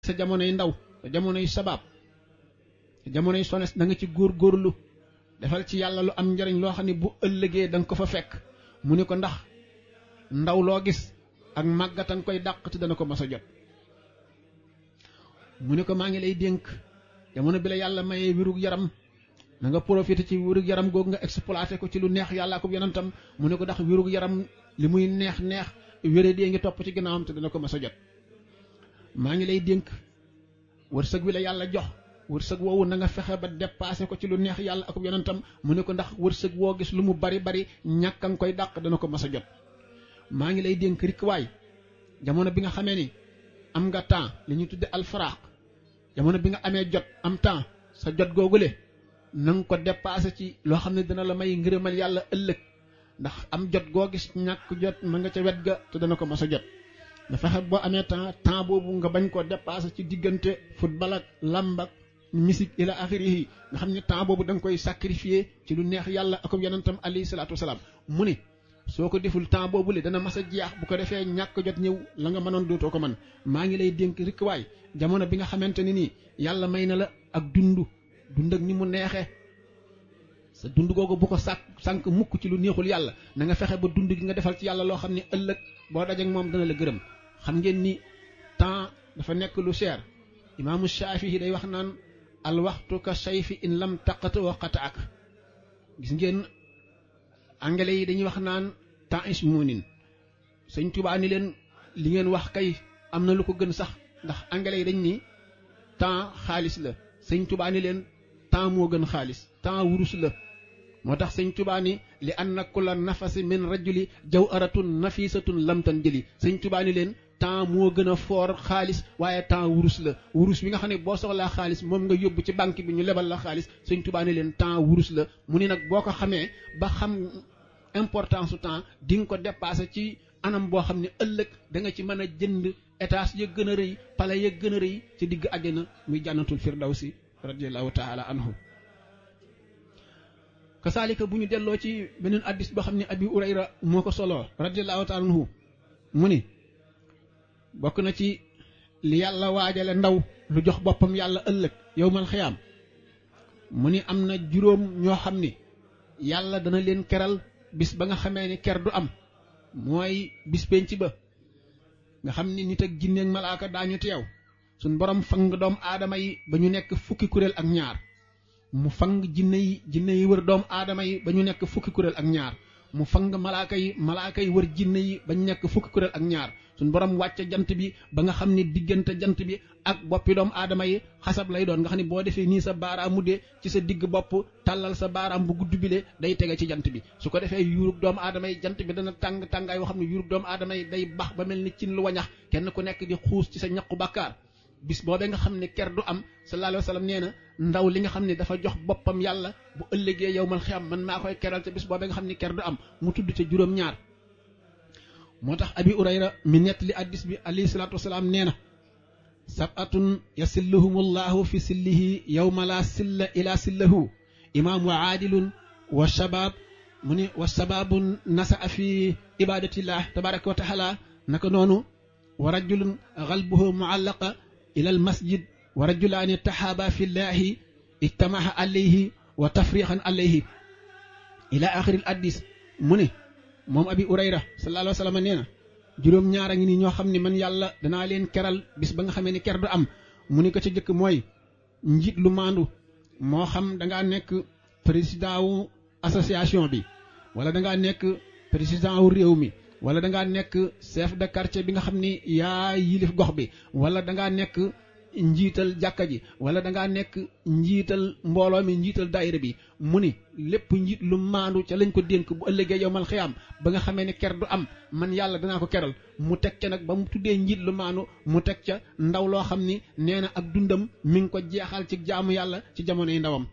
sa jamonoy ndaw sa jamonoy sabaab sa jamonoy sones da nga ci góor góorlu defal ci yàlla lu am njariñ loo xam ne bu ëllëgee da nga ko fa fekk mu ni ko ndax ndaw loo gis ak màggatan koy dàq te dana ko mas a jot mu ni ko maa ngi lay dénk jamono bi la yàlla mayee wirug yaram na nga profité ci wirug yaram googu nga exploité ko ci lu neex yàlla ko yonentam mu ne ko ndax wirug yaram li muy neex neex wéré dee ngi topp ci ginnaawam te dana ko mas a jot maa ngi lay dénk wërsëg wi la yàlla jox wërsëg woowu na nga fexe ba dépassé ko ci lu neex yàlla ak yonentam mu ne ko ndax wërsëg woo gis lu mu bari bari ñàkk a nga koy dàq dana ko mas a jot maa ngi lay dénk rikwaay jamono bi nga xamee ni am nga temps li ñuy tudde alfaraq jamono bi nga amee jot am temps sa jot googule na nga ko dépassé ci loo xam ne dina la may ngërëmal yàlla ëllëg ndax am jot goo gis ñàkk jot ma nga ca wet ga te dana ko mas a jot nga fexe boo amee temps temps boobu nga bañ ko dépassé ci diggante football ak lamb ak musique ila axirihi nga xam ne temps boobu da nga koy sacrifier ci lu neex yàlla ak yonentam alayhi salaatu wasalaam mu ni soo ko deful temps boobu le dana mas a jeex bu ko defee ñàkk jot ñëw la nga mënoon dootoo ko man maa ngi lay dénk rikk waay jamono bi nga xamante ni nii yàlla may na la ak dund dund ak ni mu neexee sa dund googu bu ko sàkk sànq mukk ci lu neexul yàlla na nga fexe ba dund gi nga defal ci yàlla loo xam ne ëllëg boo dajak moom dana la gërëm xam ngeen ni temps dafa nekk lu cher imaamu Shaafi'i day wax naan al waxtu ka sayfi in lam taqat wa qataak gis ngeen anglais yi dañuy wax naan temps is moonin sëñ Tuubaa ni leen li ngeen wax kay am na lu ko gën sax ndax anglais yi dañ ni temps xaalis la sëñ Tuubaa ni leen temps moo gën xaalis temps wurus la moo tax sëñ Tuubaa ni li anna kulla nafasi min rajuli jaw aratun nafisatun lamtan jëli sëñ Tuubaa ni leen temps moo gën a foor xaalis waaye temps wurus la wurus bi nga xam ne boo soxlaa xaalis moom nga yóbbu ci banque bi ñu lebal la xaalis sëñ Tuubaa ni leen temps wurus la mu ni nag boo ko xamee ba xam importance su temps di nga ko dépassé ci anam boo xam ne ëllëg da nga ci mën a jënd étage ya gën a rëy pale ya gën a rëy ci digg àjjana muy jànnatul firdawsi radiallahu taala anhu kasaalika bu ñu delloo ci beneen addis boo xam ne abi urayra moo ko soloo radiallahu taala anhu mu ni bokk na ci li yàlla waajale ndaw lu jox boppam yàlla ëllëg yowmal xiyaam mu ni am na juróom ñoo xam ni yàlla dana leen keral bis ba nga xamee ni ker du am mooy bis penc ba nga xam ni nit ak jinne ak malaaka daañu teew suñ borom fang doom aadama yi ba ñu nekk fukki kuréel ak ñaar mu fang jinne yi jinne yi wër doom aadama yi ba ñu nekk fukki kuréel ak ñaar mu fang malaaka yi malaaka yi wër jinne yi ba ñu nekk fukki kuréel ak ñaar suñ borom wàcce jant bi ba nga xam ni diggante jant bi ak boppi doomu aadama yi xasab lay doon nga xam ni boo defee nii sa baaraam mu dee ci sa digg bopp tàllal sa baaraam bu gudd bile day tege ci jant bi su ko defee yuurug doomu aadama yi jant bi dana tàng tàngaay yoo xam ne yuurug doomu aadama yi day bax ba mel ni cin lu wañax kenn ku nekk di xuus ci sa ñaqu bàkkaar bis boobee nga xam ne ker du am sallallahu alayhi wa sallam nee na ndaw li nga xam ne dafa jox boppam yàlla bu ëllëgee yow mal xiyam man maa koy keral te bis boobee nga xam ne ker du am mu tudd ca juróom-ñaar moo tax abi urayra mi nett li addis bi alayhi salaatu wasalaam nee na sabatun yasilluhumullahu fi sillihi yawma la silla ila sillahu imaam wa aadilun wa shabaab mu ni wa shabaabun nasaa fi ibadatillah tabaraka wa taala naka noonu wa rajulun qalbuhu muallaqa ila al masjid wa rajulaani taxaaba fi llahi ijtamaha alayhi wa tafriqan alayhi ila axiri al addis mu ne moom abi urayra sallallahu alayhi wa sallam nee na juróom ñaar a ngi nii ñoo xam ne man yàlla danaa leen keral bis ba nga xamee ni ker du am mu ni ko ca jëkk mooy njiit lu maandu moo xam da ngaa nekk président wu association bi wala da ngaa nekk président wu réew mi wala da ngaa nekk chef de quartier bi nga xam ni yaa yilif gox bi wala da ngaa nekk njiital jàkka ji wala da ngaa nekk njiital mbooloo mi njiital daayira bi mu ni lépp njiit lu maandu ca lañ ko dénk bu ëllëgee yow mal xiyaam ba nga xamee ne ker du am man yàlla danaa ko keral mu teg ca nag ba mu tuddee njiit lu maandu mu teg ca ndaw loo xam ni nee na ak dundam mi ngi ko jeexal ci jaamu yàlla ci jamonoy ndawam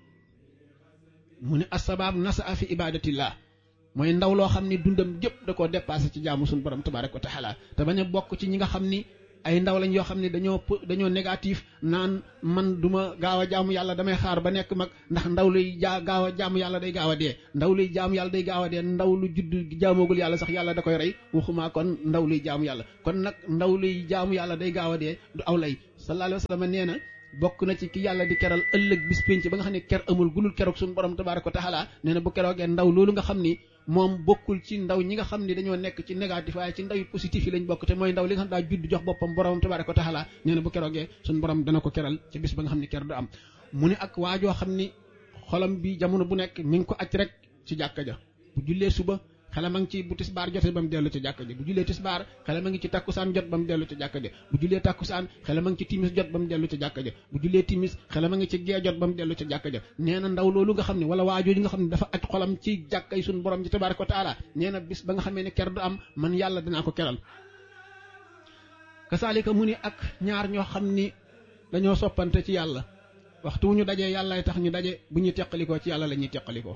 mu ni asbaab nasa fi ibadatillah mooy ndaw loo xam ni dundam jëpp da koo dépassé ci jaamu suñu borom tabaraka wa taala te bañ a bokk ci ñi nga xam ni ay ndaw lañ yoo xam ne dañoo dañoo négatif naan man du ma gaaw a jaamu yàlla damay xaar ba nekk mag ndax ndaw luy jaa gaaw a jaamu yàlla day gaaw a dee ndaw luy jaamu yàlla day gaaw a dee ndaw lu judd jaamoogul yàlla sax yàlla da koy rey waxumaa kon ndaw luy jaamu yàlla kon nag ndaw luy jaamu yàlla day gaaw a dee du aw lay sallallahu alayhi wa sallam nee na bokk na ci ki yàlla di keral ëllëg bis pénc ba nga xam ne ker amul gulul keroog suñu borom tabaaraka wa taala nee na bu keroogee ndaw loolu nga xam ni moom bokkul ci ndaw ñi nga xam ni dañoo nekk ci négatif waaye ci ndaw yu positif yi lañ bokk te mooy ndaw li nga xam daa judd jox boppam borom tabaaraka wa taala nee na bu keroogee suñu borom dana ko keral ci bis ba nga xam ni ker du am mu ne ak waajoo xam ni xolam bi jamono bu nekk mi ngi ko acc rek ci jàkka ja bu jullee suba xelam a ngi ci bu tisbaar jotee ba mu dellu ci jàkka ja bu jullee tisbaar xelam a ngi ci takkusaan jot ba mu dellu ci jàkka ja bu jullee takkusaan xelam a ngi ci timis jot ba mu dellu ci jàkka ja bu jullee timis xelam a ngi ci gee jot ba mu dellu ci jàkka ja nee na ndaw loolu nga xam ne wala waajooju nga xam ne dafa aj xolam ci jàkka yi suñu borom ji tabaaraka wa taala nee na bis ba nga xamee ne ker du am man yàlla dinaa ko keral kasaalika mu ni ak ñaar ñoo xam ni dañoo soppante ci yàlla waxtu wu ñu dajee yàllaay tax ñu daje bu ñu teqalikoo ci yàlla la ñuy teqalikoo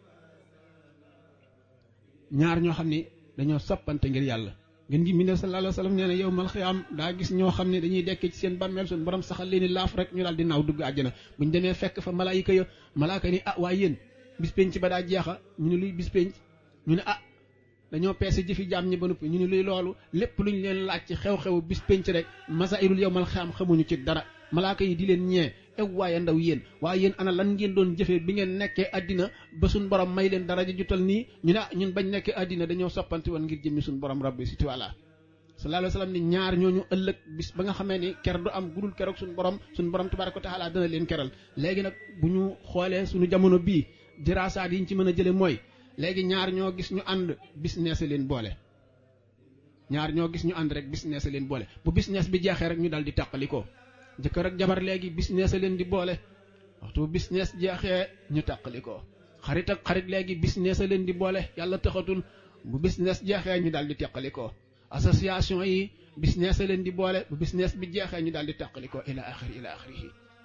ñaar ñoo xam ne dañoo soppante ngir yàlla ngeen gi mbindee sallallahu alayhi wa sallam nee na yow mal xiyaam daa gis ñoo xam ne dañuy dekkee ci seen bàmmeel suñu borom saxal leen ni laaf rek ñu daal di naaw dugg àjjana bu ñu demee fekk fa malaayika ya malaaka ni ah waaye yéen bis penc ba daa jeexa ñu ne luy bis penc ñu ne ah dañoo peese jëfi jaam ñi ba noppi ñu ne luy loolu lépp lu ñu leen laaj ci xew-xew bis penc rek masailul yow mal xiyaam xamuñu ci dara malaaka yi di leen ñee ew waaye ndaw yéen waaye yéen ana lan ngeen doon jëfee bi ngeen nekkee àddina ba suñ borom may leen daraja jutal nii ñu ne ah ñun bañ nekkee àddina dañoo soppante woon ngir jëmmi suñ borom rabbi si tuwala sallallahu alayhi wa sallam ni ñaar ñooñu ëllëg bis ba nga xamee ni ker du am gudul keroog suñ borom suñ borom tabaraka wa taala dana leen keral léegi nag bu ñu xoolee suñu jamono bii diraasaat yi ñu ci mën a jële mooy léegi ñaar ñoo gis ñu ànd business leen boole ñaar ñoo gis ñu ànd rek business leen boole bu business bi jeexee rek ñu dal di tàqalikoo jëkkër ak jabar léegi business leen di boole waxtu business jeexee ñu tàqali ko xarit ak xarit léegi business leen di boole yàlla taxatul bu business jeexee ñu daal di teqali ko association yi business leen di boole bu business bi jeexee ñu daal di tàqali ko ila axiri ila axirihi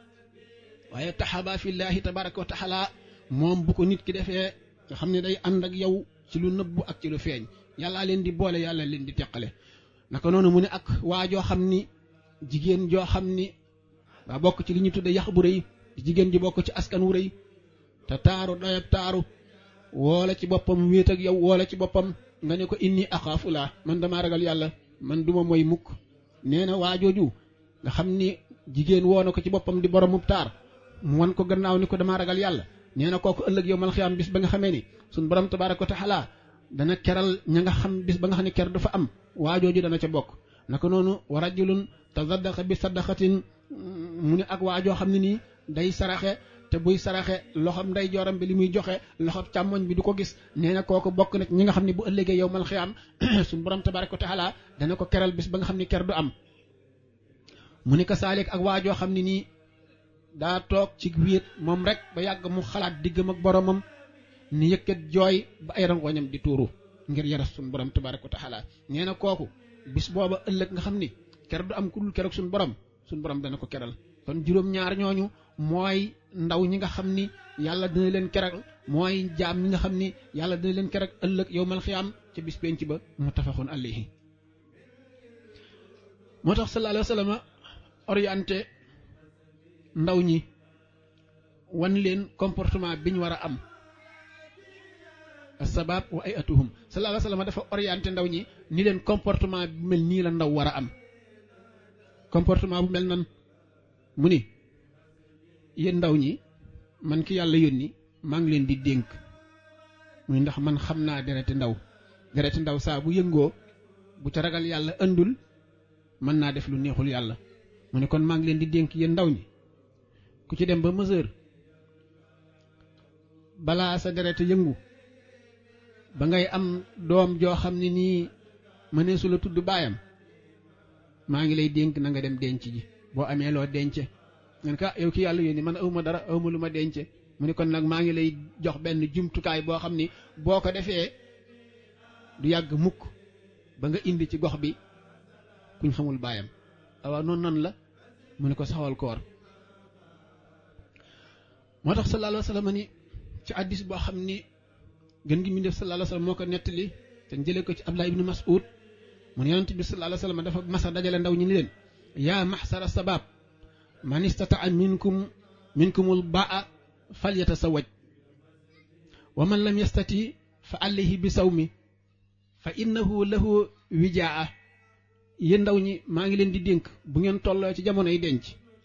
waaye taxaba fillahi tabaraka wa taala moom bu ko nit ki defee nga xam ne day ànd ak yow ci lu nëbbu ak ci lu feeñ yàllaa leen di boole yàlla leen di teqale naka noonu mu ne ak waa joo xam ni jigéen joo xam ni waa bokk ci li ñu tudde yax bu rëy jigéen ji bokk ci askan wu rëy te taaru doyab taaru woola ci boppam wéet ak yow woola ci boppam nga ne ko inni axaafu laa man damaa ragal yàlla man duma mooy mukk nee na waajooju nga xam ni jigéen woo na ko ci boppam di boromub taar mu wan ko gannaaw ni ko damaa ragal yàlla nee na kooku ëllëg yow mal xiyaam bis ba nga xamee ni suñ borom tabaaraka wa taala dana keral ña nga xam bis ba nga xam ne ker dafa am waajooju dana ca bokk naka noonu wa rajulun tazaddaqa bi sadaqatin mu ne ak waajoo xam ne nii day saraxe te buy saraxe loxoom nday jooram bi li muy joxe loxoom càmmoñ bi du ko gis nee na kooku bokk na ñi nga xam ne bu ëllëgee yow mal xiyaam suñ borom tabaaraka wa taala dana ko keral bis ba nga xam ne ker du am mu ne ko saalik ak waajoo xam ne nii daa toog ci wéet moom rek ba yàgg mu xalaat diggam ak boromam ni yëkkat jooy ba ay rangoñam di tuuru ngir yaras suñ borom tabaaraka wa taala nee na kooku bis booba ëllëg nga xam ni ker du am ku dul keroog suñ borom suñ borom dana ko keral kon juróom-ñaar ñooñu mooy ndaw ñi nga xam ni yàlla dina leen keral mooy jaam ñi nga xam ni yàlla dina leen keral ëllëg yowmal xiyaam ca bis penc ba muttafaqun alayhi moo tax sallallahu alayhi wa sallam orienté ndaw ñi wan leen comportement bi ñu war a am sabab wa ay atuhum sallallahu alayhi wa sallam dafa orienté ndaw ñi ni leen comportement bu mel nii la ndaw war a am comportement bu mel nan mu ni yéen ndaw ñi man ki yàlla yónni maa ngi leen di dénk muy ndax man xam naa dereti ndaw dereti ndaw saa bu yëngoo bu ca ragal yàlla ëndul mën naa def lu neexul yàlla mu ne kon maa ngi leen di dénk yéen ndaw ñi ku ci dem ba mesure balaa sa deret yëngu ba ngay am doom joo xam ne nii mëneesu la tudd baayam maa ngi lay dénk na nga dem denc ji boo amee loo dence ngeen ka yow ki yàlla yónni man awma dara awma lu ma dence mu ne kon nag maa ngi lay jox benn jumtukaay boo xam ni boo ko defee du yàgg mukk ba nga indi ci gox bi kuñ xamul baayam waaw noonu nan la mu ne ko saxal koor moo tax sallallahu alayhi wa sallam ni ci addis boo xam ni gën gi mi def sallallahu alayhi wa sallam moo ko nettali te jëlee ko ci Abdullah ibn Mas'ud mu ne yonent bi sallallahu alayhi wa sallam dafa masa dajale ndaw ñi ni leen yaa maxsara sabab man istataa minkum minkumul baa falyatasawaj wa man lam yastati fa alayhi bi sawmi fa innahu lahu wijaa yéen ndaw ñi maa ngi leen di dénk bu ngeen tolloo ci jamonoy denc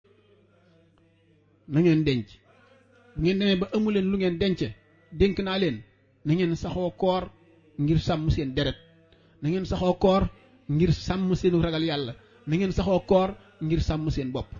na ngeen denc bu ngeen demee ba amu leen lu ngeen dence dénk naa leen na ngeen saxoo koor ngir sàmm seen deret na ngeen saxoo koor ngir sàmm seenu ragal yàlla na ngeen saxoo koor ngir sàmm seen bopp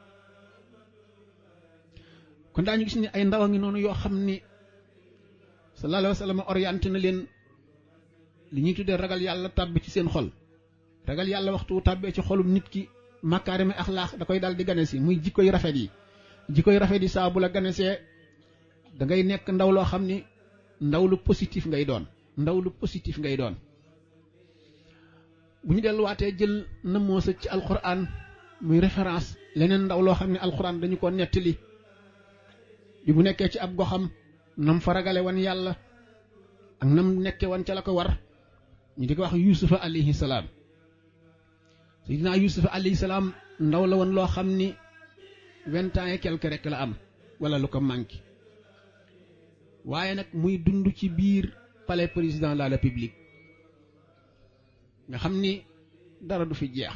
kon daañu gis ni ay ndaw a ngi noonu yoo xam ni sallallahu alayhi wa sallam orienté na leen li ñuy tuddee ragal yàlla tàbbi ci seen xol ragal yàlla waxtu tàbbee ci xolum nit ki makaarimi axlaax da koy daal di gane si muy jikkoy rafet yi jikkoy rafet yi saa bu la ganesee da ngay nekk ndaw loo xam ni ndaw lu positif ngay doon ndaw lu positif ngay doon bu ñu delluwaatee jël na moosa ci alquran muy référence leneen ndaw loo xam ne alquran dañu ko nettali bi mu nekkee ci ab goxam nam fa ragale wan yàlla ak nam nekke wan ca la ko war ñu di ko wax yusufa alayhi salaam sayidina yusufa alayhi salaam ndaw la woon loo xam ni vingt ans et quelque rek la am wala lu ko manqué waaye nag muy dund ci biir palais président de la république nga xam ni dara du fi jeex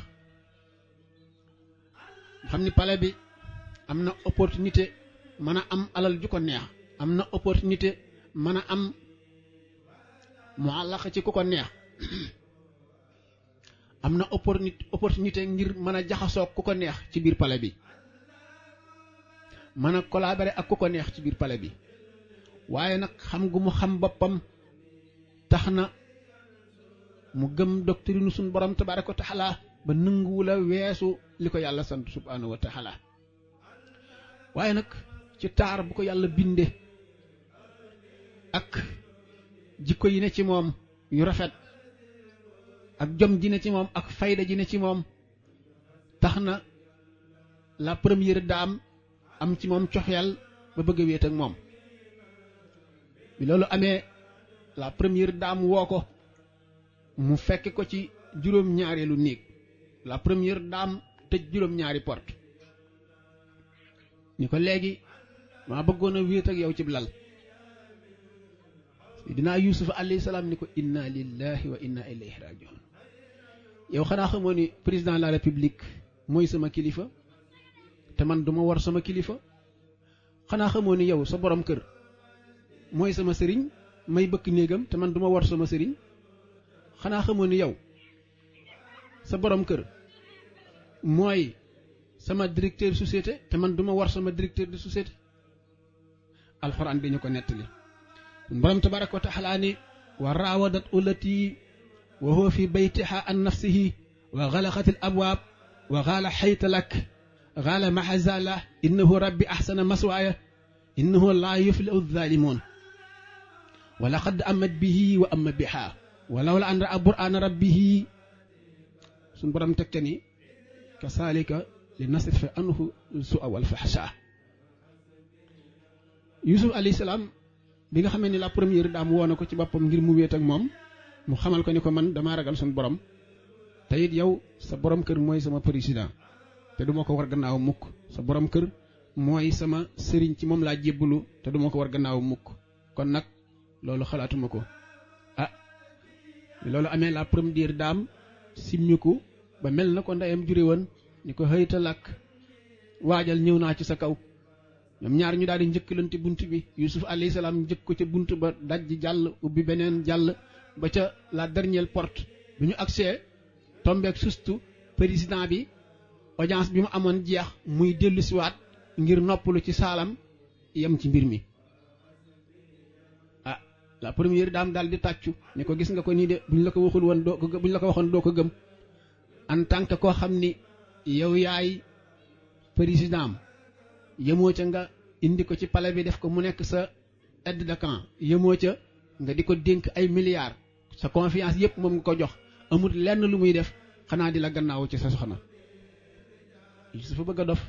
nga xam ni palais bi am na opportunité mën a am alal ju ko neex am na opportunité mën a am mu àllax ci ku ko neex am na opportunité opportunité ngir mën a jaxasoo ku ko neex ci biir palais bi mën a collaborer ak ku ko neex ci biir palais bi waaye nag xam gu mu xam boppam tax na mu gëm doctrine suñ borom tabaraka wa taala ba nanguwula weesu li ko yàlla sant subhanahu wa taala waaye nag ci taar bu ko yàlla binde ak jikko yi ne ci moom yu rafet ak jom ji ne ci moom ak fayda ji ne ci moom tax na la première dame am ci moom coxyal ba bëgg a wéet ak moom bi loolu amee la première dame woo ko mu fekk ko ci juróom-ñaareelu néeg la première dame tëj juróom-ñaari porte ni ko léegi maa bëggoon a wéet ak yow ci lal dinaa yusufa alayhi salaam ni ko inna lillahi wa inna ilayhi rajiun yow xanaa xamoo ni président de la république mooy sama kilifa te man duma war sama kilifa xanaa xamoo ni yow sa borom kër mooy sama sëriñ may bëkk néegam te man duma war sama sëriñ xanaa xamoo ni yow sa borom kër mooy sama directeur société te man duma war sama directeur de société alxuraan bi ñu ko nettali borom tabaraka wa taala ni wa raawadat ulati wa huwa fi baytiha an nafsihi wa xalaqat al abwaab wa xaala xayta lak xaala mahazala innahu rabbi axsana maswaaya innahu laa yuflihu zalimun wa laqad amat bihi wa amma biha wa lawla an raa bur'aana rabbihi suñ borom tegte ni kasaalika li nasrifa anhu su'a wal fahsha yusuf alayhi salaam bi nga xamee ni la première dame woo na ko ci boppam ngir mu wéet ak moom mu xamal ko ni ko man damaa ragal suñ borom te it yow sa borom kër mooy sama président te duma ko war gannaaw mukk sa borom kër mooy sama sëriñ ci moom laa jébbalu te duma ko war gannaaw mukk kon nag loolu xalaatuma ko ah loolu amee la première dame simmiku ba mel na ko ndeyam jure woon ni ko xëyta làkk waajal ñëw naa ci sa kaw ñoom ñaar ñu daal di njëkkalante bunt bi yusuf alayhi salaam njëkk ko ca bunt ba dajji jàll ubbi beneen jàll ba ca la dernière porte bi ñu agsee tombeek sustu président bi audience bi mu amoon jeex muy dellu siwaat ngir noppalu ci saalam yem ci mbir mi ah la première dame daal di tàccu ni ko gis nga ko nii de buñ la ko waxul woon doo ko buñ la ko waxoon doo ko gëm en tant que koo xam ni yow yaay président yemoo ca nga indi ko ci palais bi def ko mu nekk sa aide de camp yemoo ca nga di ko dénk ay milliards sa confiance yépp moom nga ko jox amul lenn lu muy def xanaa di la gannaaw ci sa soxna Yusufa bëgg a dof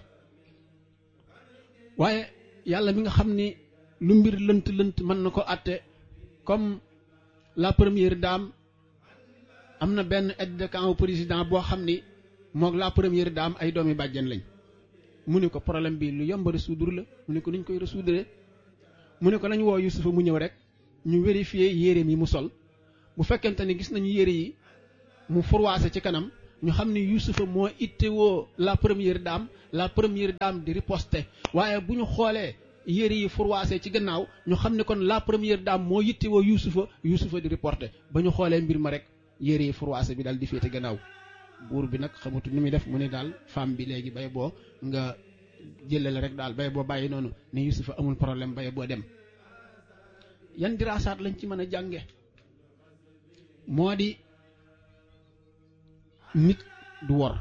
waaye yàlla mi nga xam ni lu mbir lënt lënt mën na ko àtte comme la première dame am na benn aide de camp président boo xam ni moog la première dame ay doomi bàjjen lañ mu ne ko problème bi lu yomb résoudre la mu ne ko nuñ koy résoudre mu ne ko nañ woo Yusufa mu ñëw rek ñu vérifier yéreem yi mu sol bu fekkente ni gis nañu yére yi mu furwaase ci kanam ñu xam ni Yuusufa moo ittewoo la première dame la première dame di riposter waaye bu ñu xoolee yére yi furwaase ci gannaaw ñu xam ne kon la première dame moo yittewoo Yuusufa Yuusufa di reporter ba ñu xoolee mbir ma rek yére yi furwaase bi daal di féete gannaaw buur bi nag xamatu ni muy def mu ne daal femme bi léegi bay boo nga jëlale rek daal bay boo bàyyi noonu ne Yuusufa amul problème bay boo dem yan diraasaat lañ ci mën a jànge moo di nit du wor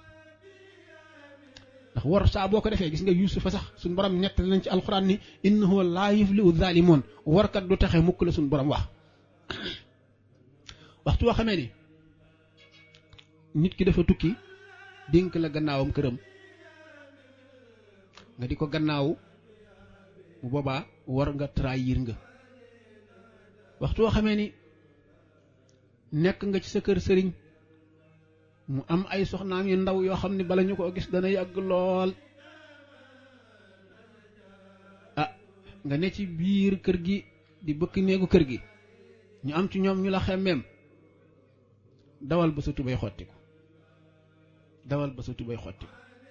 ndax wor saa boo ko defee gis nga yuusufa sax suñ borom nett nañ ci alxuraan ni innahu laa yuflihu zaalimoon warkat du taxe mukk la suñ borom wax waxtu woo xamee ni nit ki dafa tukki dénk la gannaawam këram nga di ko gannaawu bu boobaa war nga trahir nga waxtu woo xamee ni nekk nga ci sa kër sëriñ mu am ay soxnaam yu ndaw yoo xam ne bala ñu ko gis dana yàgg lool ah nga ne ci biir kër gi di bëkk néegu kër gi ñu am ci ñoom ñu la xemmeem dawal ba sa tubay xottiku dawal ba sa tubay xottiku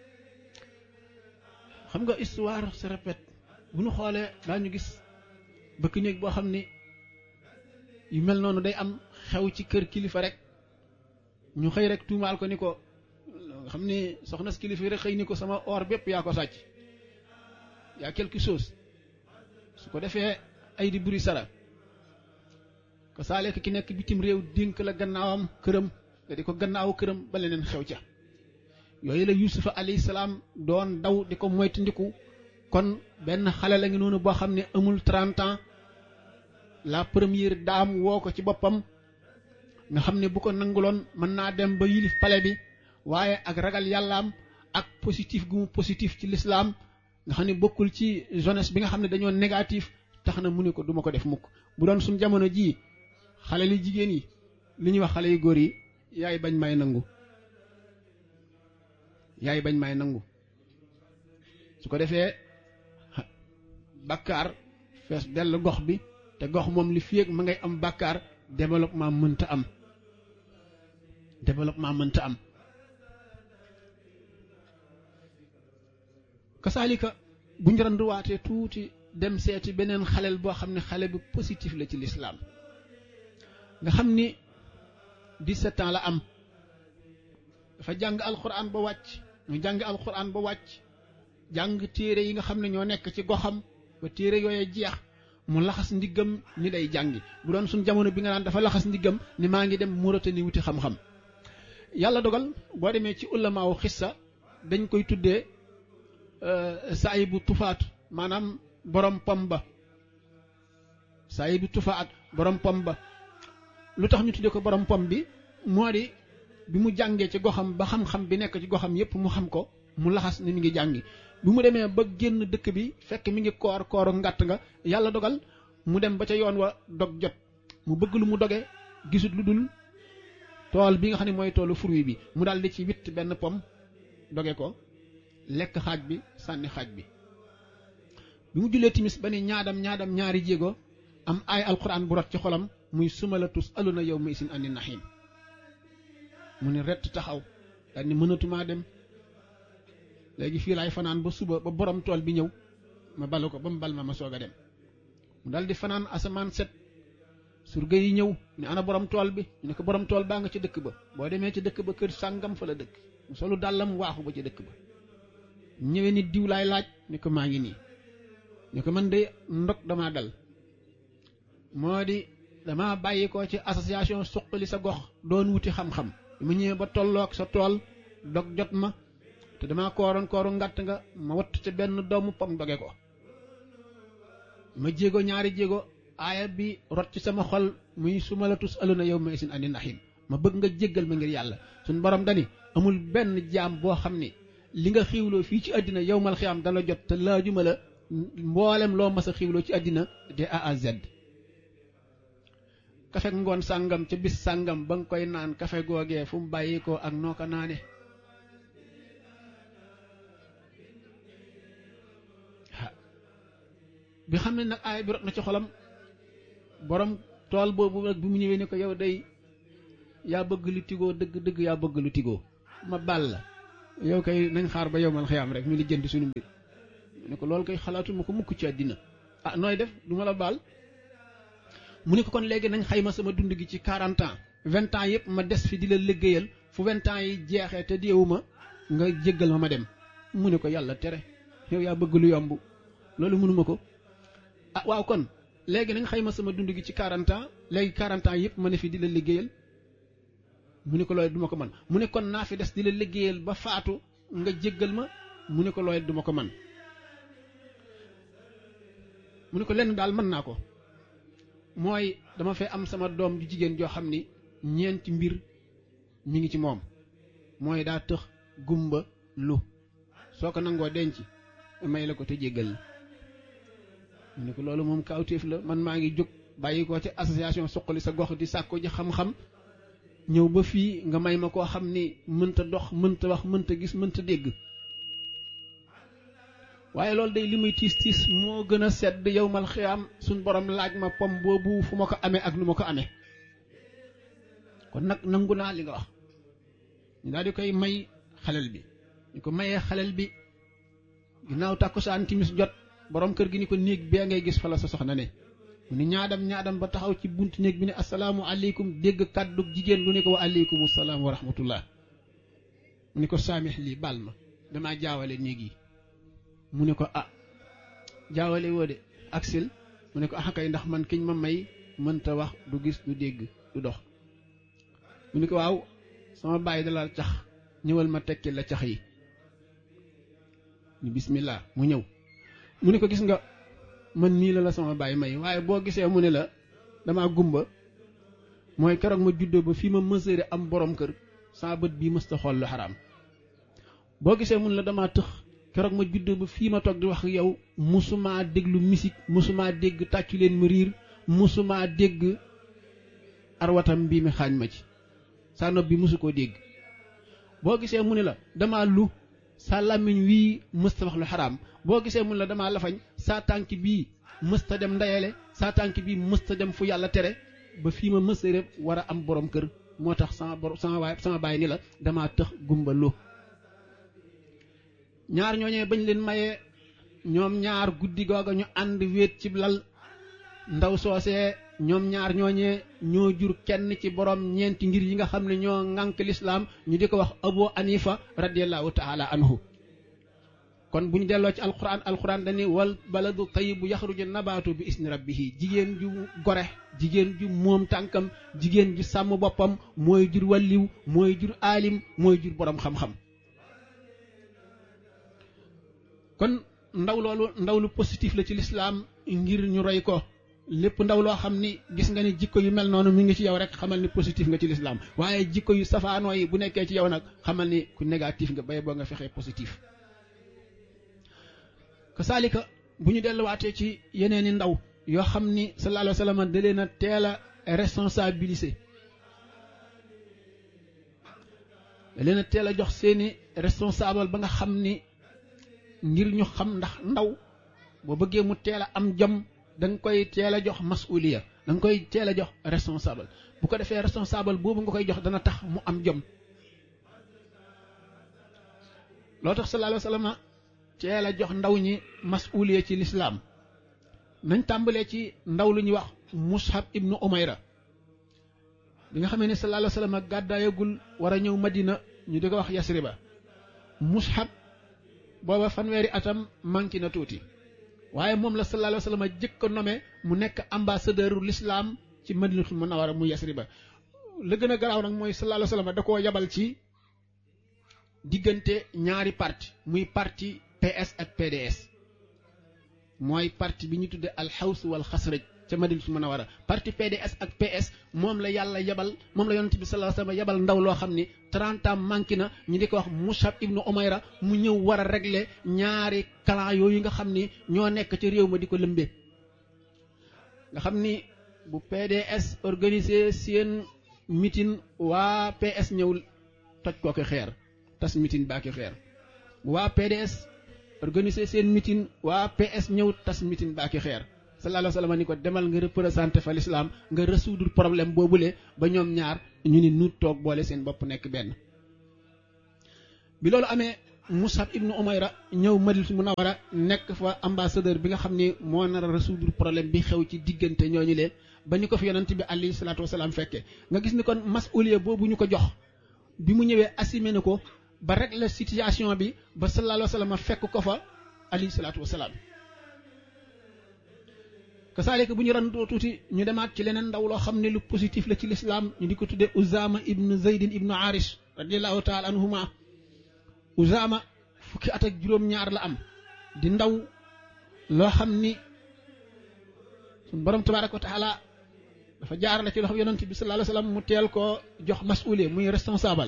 xam nga histoire se répète bu ñu xoolee daañu gis bëkk néeg boo xam ni yu mel noonu day am xew ci kër kilifa rek ñu xëy rek tuumaal ko ni ko xam ni soxna si kilifa rek xëy ni ko sama or bépp yaa ko sàcc yaa quelque chose su ko defee ay di buri sara ko saaleek ki nekk bitim réew dénk la gannaawam këram nga di ko gannaawu këram ba leneen xew ca yooyu la yusufa alayhi salaam doon daw di ko moytandiku kon benn xale la ngi noonu boo xam ne amul 30 ans la première dame woo ko ci boppam nga xam ne bu ko nanguloon mën naa dem ba yilif pale bi waaye ak ragal yàllaam ak positif gu mu positif ci lislaam nga xam ne bokkul ci jeunesse bi nga xam ne dañoo négatif tax na mu ne ko duma ko def mukk bu doon suñ jamono jii xale li jigéen yi li ñuy wax xale yu góor yi yaay bañ may nangu yaay bañ may nangu su ko defee bàkkaar fees dell gox bi te gox moom li fi ma ngay am bàkkaar développement mënta am développement mënta am kasaalika bu njëranduwaatee tuuti dem seeti beneen xaleel boo xam ne xale bu positif la ci lislaam nga xam ni 17 ans la am dafa jàng alxuraan ba wàcc ñu jàng alxuraan ba wàcc jàng téere yi nga xam ne ñoo nekk ci goxam ba téere yooye jeex mu laxas ndiggam ni day jàngi bu doon suñ jamono bi nga naan dafa laxas ndiggam ni maa ngi dem Mauritanie wuti xam-xam yàlla dogal boo demee ci ulamaawu xissa dañ koy tuddee saay bu tufaat maanaam borom pom ba saay bu tufaat borom pom ba lu tax ñu tuddee ko borom pom bi moo di bi mu jàngee ci goxam ba xam-xam bi nekk ci goxam yépp mu xam ko mu laxas ni mi ngi jàngi bi mu demee ba génn dëkk bi fekk mi ngi koor kooru ngàtt nga yàlla dogal mu dem ba ca yoon wa dog jot mu bëgg lu mu doge gisut lu dul tool bi nga xam ne mooy toolu fruit bi mu daal di ci witt benn pom doge ko lekk xaaj bi sànni xaaj bi bi mu jullee timis ba ni ñaadam ñaadam ñaari jéego am ay alquran bu rot ci xolam muy suma la tus aluna yow ma isin andi naxiim mu ne rett taxaw daal ni mënatumaa dem léegi fii laay fanaan ba suba ba borom tool bi ñëw ma balu ko ba mu bal ma ma soog a dem mu dal di fanaan asamaan set surga yi ñëw ne ana borom tool bi ñu ne ko borom tool baa nga ci dëkk ba boo demee ci dëkk ba kër sàngam fa la dëkk mu solu dàllam waaxu ba ci dëkk ba ñëwee ni diw laay laaj ne ko maa ngi nii ne ko man de ndog damaa dal moo di dama bàyyi ko ci association suqali sa gox doon wuti xam-xam ma ñëwee ba tolloog sa tool dog jot ma te dama kooroon kooru ngàtt nga ma watt ca benn doomu pom doge ko ma jéego ñaari jéego aaya bi rot ci sama xol muy suma la tus aluna yow ma isin andi naxim ma bëgg nga jéggal ma ngir yàlla suñ borom dani amul benn jaam boo xam ni li nga xiwloo fii ci àddina yow mal xiyaam dana jot te laajuma la mboolem loo mas a xiwloo ci àddina de A à Z kafe ngoon sàngam ca bis sàngam ba nga koy naan kafe googee fu mu bàyyi ko ak noo ko naane bi xam ne nag aay bi rot na ci xolam borom tool boobu nag bi mu ñëwee ni ko yow day yaa bëgg lu tigoo dëgg dëgg yaa bëgg lu tigoo ma baal la yow kay nañ xaar ba yow man xiyaam rek ñu li jënd suñu mbir mu ne ko loolu kay xalaatuma ko mukk ci àddina ah nooy def du ma la baal mu ne ko kon léegi nañ xayma sama dund gi ci 40 ans 20 ans yëpp ma des fi di la liggéeyal fu 20 ans yi jeexee te deewuma nga jéggal ma ma dem mu ne ko yàlla tere yow yaa bëgg lu yomb loolu mënuma ko ah waaw kon léegi nañ xayma sama dund gi ci 40 ans léegi 40 ans yëpp ma ne fi di la liggéeyal mu ne ko loolu duma ko man mu ne kon naa fi des di la liggéeyal ba faatu nga jéggal ma mu ne ko loolu duma ko man mu ne ko lenn daal mën naa ko mooy dama fee am sama doom ju jigéen joo xam ni ñeenti mbir mi ngi ci moom mooy daa tëx gumba lu soo ko nangoo denc may la ko te jéggal la mu ne ko loolu moom kawtéef la man maa ngi jóg bàyyi ko ci association suqali sa gox di sàkko ji xam-xam ñëw ba fii nga may ma koo xam ni mënta dox mënta wax mënta gis mënta dégg waaye loolu day li muy tiis tiis moo gën a sedd yow mal xiyaam suñ borom laaj ma pom boobu fu ma ko amee ak nu ma ko amee kon nag nangu naa li nga wax ñu daal di koy may xalel bi ñu ko mayee xalel bi ginnaaw tàkkusaan timis jot borom kër gi ni ko néeg bee ngay gis fa la sa soxna ne mu ni ñaadam ñaadam ba taxaw ci buntu néeg bi ne asalaamu aleykum dégg kàddu jigéen lu ne ko wa aleykum salaam wa rahmatullah mu ni ko saamix lii baal ma damaa jaawale néeg yi mu ne ko ah jaawale woo de aksil mu ne ko ah kay ndax man kiñ ma may mënta wax du gis du dégg du dox mu ne ko waaw sama bàyyi dalal cax ñëwal ma tekki la cax yi ni bismillah mu ñëw mu ne ko gis nga man nii la la sama bàyyi may waaye boo gisee mu ne la damaa gumba mooy keroog ma juddoo ba fii ma mësëre am borom kër saa bët bii mësta xool lu xaraam boo gisee mu ne la damaa tëx keroog ma juddoo ba fii ma toog di wax yow musumaa déglu musique musumaa dégg tàccu leen ma riir musumaa dégg arwatam bii mi xaañ ma ci saa nopp bi musu koo dégg boo gisee mu ne la damaa lu saa làmmiñ wii mësta wax lu xaraam boo gisee mun la damaa lafañ saa tànk bii mësta dem ndeyale saa tànk bii mësta dem fu yàlla tere ba fii ma mësta rek war a am borom kër moo tax sama borom sama waay sama baay ni la damaa tëx gumba lu ñaar ñooñee bañ leen mayee ñoom ñaar guddi googa ñu ànd wéet ci lal ndaw soosee ñoom ñaar ñooñee ñoo jur kenn ci borom ñeenti ngir yi nga xam ne ñoo ŋànk lislaam ñu di ko wax abu anifa radiallahu taala anhu kon bu ñu delloo ci alquran alquran dañuy wal baladu tayibu yaxruju nabaatu bi isni rabbihi jigéen ju gore jigéen ju moom tànkam jigéen ju sàmm boppam mooy jur walliw mooy jur aalim mooy jur borom xam-xam kon ndaw loolu ndaw lu positif la ci lislaam ngir ñu roy ko lépp ndaw loo xam ni gis nga ni jikko yu mel noonu mi ngi ci yow rek xamal ni positif nga ci lislaam waaye jikko yu safaanoo yi bu nekkee ci yow nag xamal ni ku négatif nga bay boo nga fexee positif kasaalika bu ñu delluwaatee ci yeneeni ndaw yoo xam ni sallallahu alayhi wa sallam da leen a teel a responsabilisé da leen a teel a jox seeni responsable ba nga xam ni ngir ñu xam ndax ndaw boo bëggee mu teel a am jom da nga koy teel a jox masuliya da nga koy teel a jox responsable bu ko defee responsable boobu nga koy jox dana tax mu am jom loo tax sallallahu alayhi wa sallam teel a jox ndaw ñi masuliya ci lislaam nañ tàmbalee ci ndaw lu ñuy wax mushab ibnu umayra bi nga xamee ne sallallahu alayhi wa sallam gàddaayagul war a ñëw madina ñu di ko wax yasriba mushab booba fanweeri atam manqué na tuuti waaye moom la sallallahu alayhi wa sallam jëkk a nommé mu nekk ambassadeur l'islam ci madinatul munawwara mu yasriba la gën a garaaw nag mooy sallallahu alayhi wa sallam da koo yabal ci diggante ñaari parti muy parti PS ak PDS mooy parti bi ñu tudde alxaws wal xasraj ca madinatul munawwara parti PDS ak PS moom la yàlla yabal moom la yonent bi sallallahu alayhi wa sallam yabal ndaw loo xam ni 30 ans manqué na ñu di ko wax Musab ibnu Umayra mu ñëw war a régler ñaari clan yooyu nga xam ni ñoo nekk ci réew ma di ko lëmbee nga xam ni bu PDS organisé seen meeting waa PS ñëw toj kooki xeer tas meeting baaki xeer bu waa PDS organisé seen meeting waa PS ñëw tas meeting baaki xeer sallallahu alayhi wa sallam ni ko demal nga représenté fa l'islam nga résoudre problème boobule ba ñoom ñaar ñu ni nuut toog boole seen bopp nekk benn bi loolu amee Musab ibnu Umayra ñëw Madina Munawara nekk fa ambassadeur bi nga xam ni moo nar a résoudre problème bi xew ci diggante ñooñu leen ba ñu ko fi yonent bi alayhi salaatu wasalaam fekkee nga gis ni kon masuliya boobu ñu ko jox bi mu ñëwee assumé na ko ba régler situation bi ba sallallahu alayhi wa sallam fekk ko fa alayhi salaatu wasalaam kasaalika bu ñu randoo tuuti ñu demaat ci leneen ndaw loo xam ne lu positif la ci lislaam ñu di ko tuddee Uzaama ibnu Zaydin ibnu Arish radiallahu taala anhuma Uzaama fukki at ak juróom-ñaar la am di ndaw loo xam ni suñ borom tabaaraka wa taala dafa jaarale ci loxo yonent bi sallallahu alayhi wasallam mu teel koo jox masuuliya muy responsable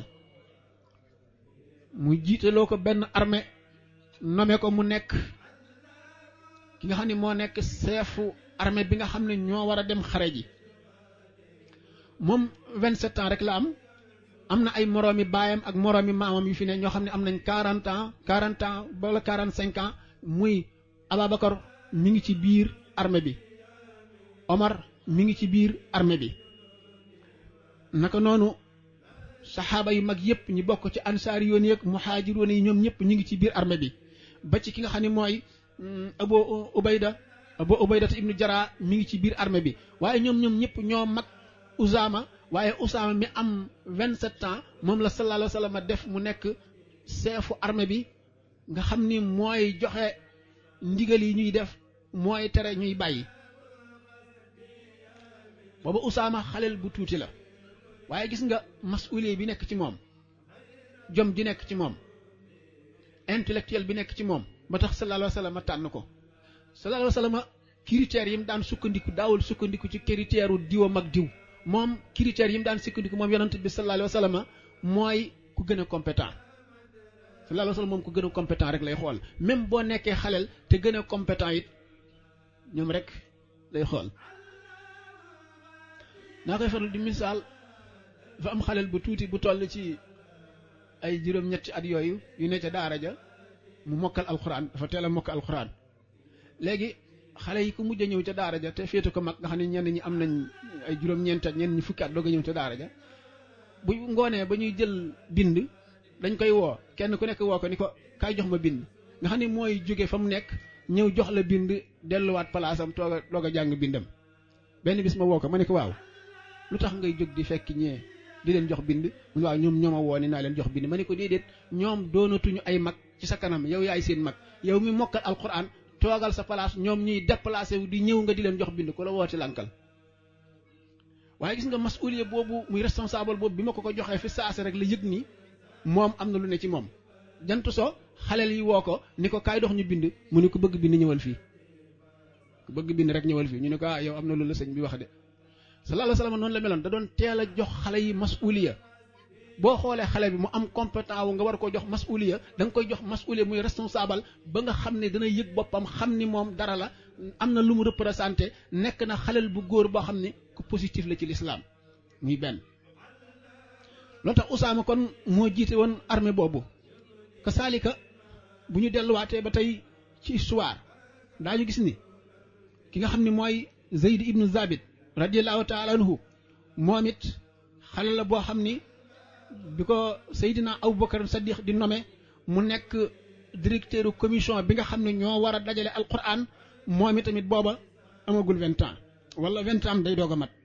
muy jiitaloo ko benn armée nommé ko mu nekk ki nga xam ne moo nekk chefu armée bi nga xam ne ñoo war a dem xare ji moom 27 ans rek la am am na ay moroomi baayam ak moroomi maamam yu fi ne ñoo xam ne am nañ 40 ans 40 ans wala 45 ans muy Ababacar mi ngi ci biir armée bi Omar mi ngi ci biir armée bi naka noonu saxaaba yu mag yëpp ñi bokk ci ansaar yoon yeeg muhaajiroon yi ñoom ñëpp ñu ngi ci biir armée bi ba ci ki nga xam ne mooy Abu Ubayda Abu Ubayda ibnu Jara mi ngi ci biir armée bi waaye ñoom ñoom ñëpp ñoo mag Usaama waaye Usaama mi am 27 ans moom la sallallahu alayhi wa sallam def mu nekk chefu armée bi nga xam ni mooy joxe ndigal yi ñuy def mooy tere ñuy bàyyi booba Usaama xaleel bu tuuti la waaye gis nga masuuliye bi nekk ci moom jom ji nekk ci moom intellectuel bi nekk ci moom ba tax sallallahu alayhi wa sallam tànn ko sallallahu alayhi wa sallam critères yi mu daan sukkandiku daawul sukkandiku ci critère u diwam ak diw moom critères yi mu daan sukkandiku moom yonent bi sallallahu alayhi wa sallam mooy ku gën a compétent sallallahu alayhi wa sallam moom ku gën a compétent rek lay xool même boo nekkee xaleel te gën a compétent it ñoom rek lay xool naa koy faral di misaal dafa am xaleel bu tuuti bu toll ci ay juróom-ñetti at yooyu yu ne ca daara ja mu mokkal alxuraan dafa teel a mokkal alxuraan léegi xale yi ku mujj a ñëw ca daara ja te féete ko mag nga xam ne ñenn ñi am nañ ay juróom-ñeenti at ñenn ñi fukki at doog a ñëw ca daara ja bu ngoonee ba ñuy jël bind dañ koy woo kenn ku nekk woo ko ni ko kaay jox ma bind nga xam ne mooy jóge fa mu nekk ñëw jox la bind delluwaat palaasam toog a toog a jàng bindam benn bis ma woo ko ma ne ko waaw lu tax ngay jóg di fekk ñee di leen jox bind mu waaw ñoom ñooma woo ni naa leen jox bind ma ne ko déedéet ñoom doonatuñu ay mag ci sa kanam yow yaay seen mag yow mi mokkal alquran toogal sa place ñoom ñuy déplacé wu di ñëw nga di leen jox bind ku la wooti lankal waaye gis nga masuliya boobu muy responsable boobu bi ma ko ko joxee fi saase rek la yëg ni moom am na lu ne ci moom jant so xaleel yi woo ko ni ko kaay dox ñu bind mu ni ko bëgg bind ñëwal fii ku bëgg bind rek ñëwal fii ñu ne ko ah yow am na lu la sëñ bi wax de sallallahu alayhi wa sallam noonu la meloon da doon teel a jox xale yi masuliya boo xoolee xale bi mu am compétent wu nga war koo jox masuliya da nga koy jox masuliya muy responsable ba nga xam ne dana yëg boppam xam ni moom dara la am na lu mu représenté nekk na xaleel bu góor boo xam ne ku positif la ci lislaam muy benn loolu tax Usaama kon moo jiite woon armée boobu kasaalika bu ñu delluwaatee ba tey ci histoire daañu gis ni ki nga xam ni mooy Zayd ibnu Zabit radiallahu taala anhu moom it xale la boo xam ni bi ko Seydina Aboubacar Sadiq di nommé mu nekk directeur commission bi nga xam ne ñoo war a dajale alquran moom it tamit booba amagul vingt ans wala vingt ans day doog a mat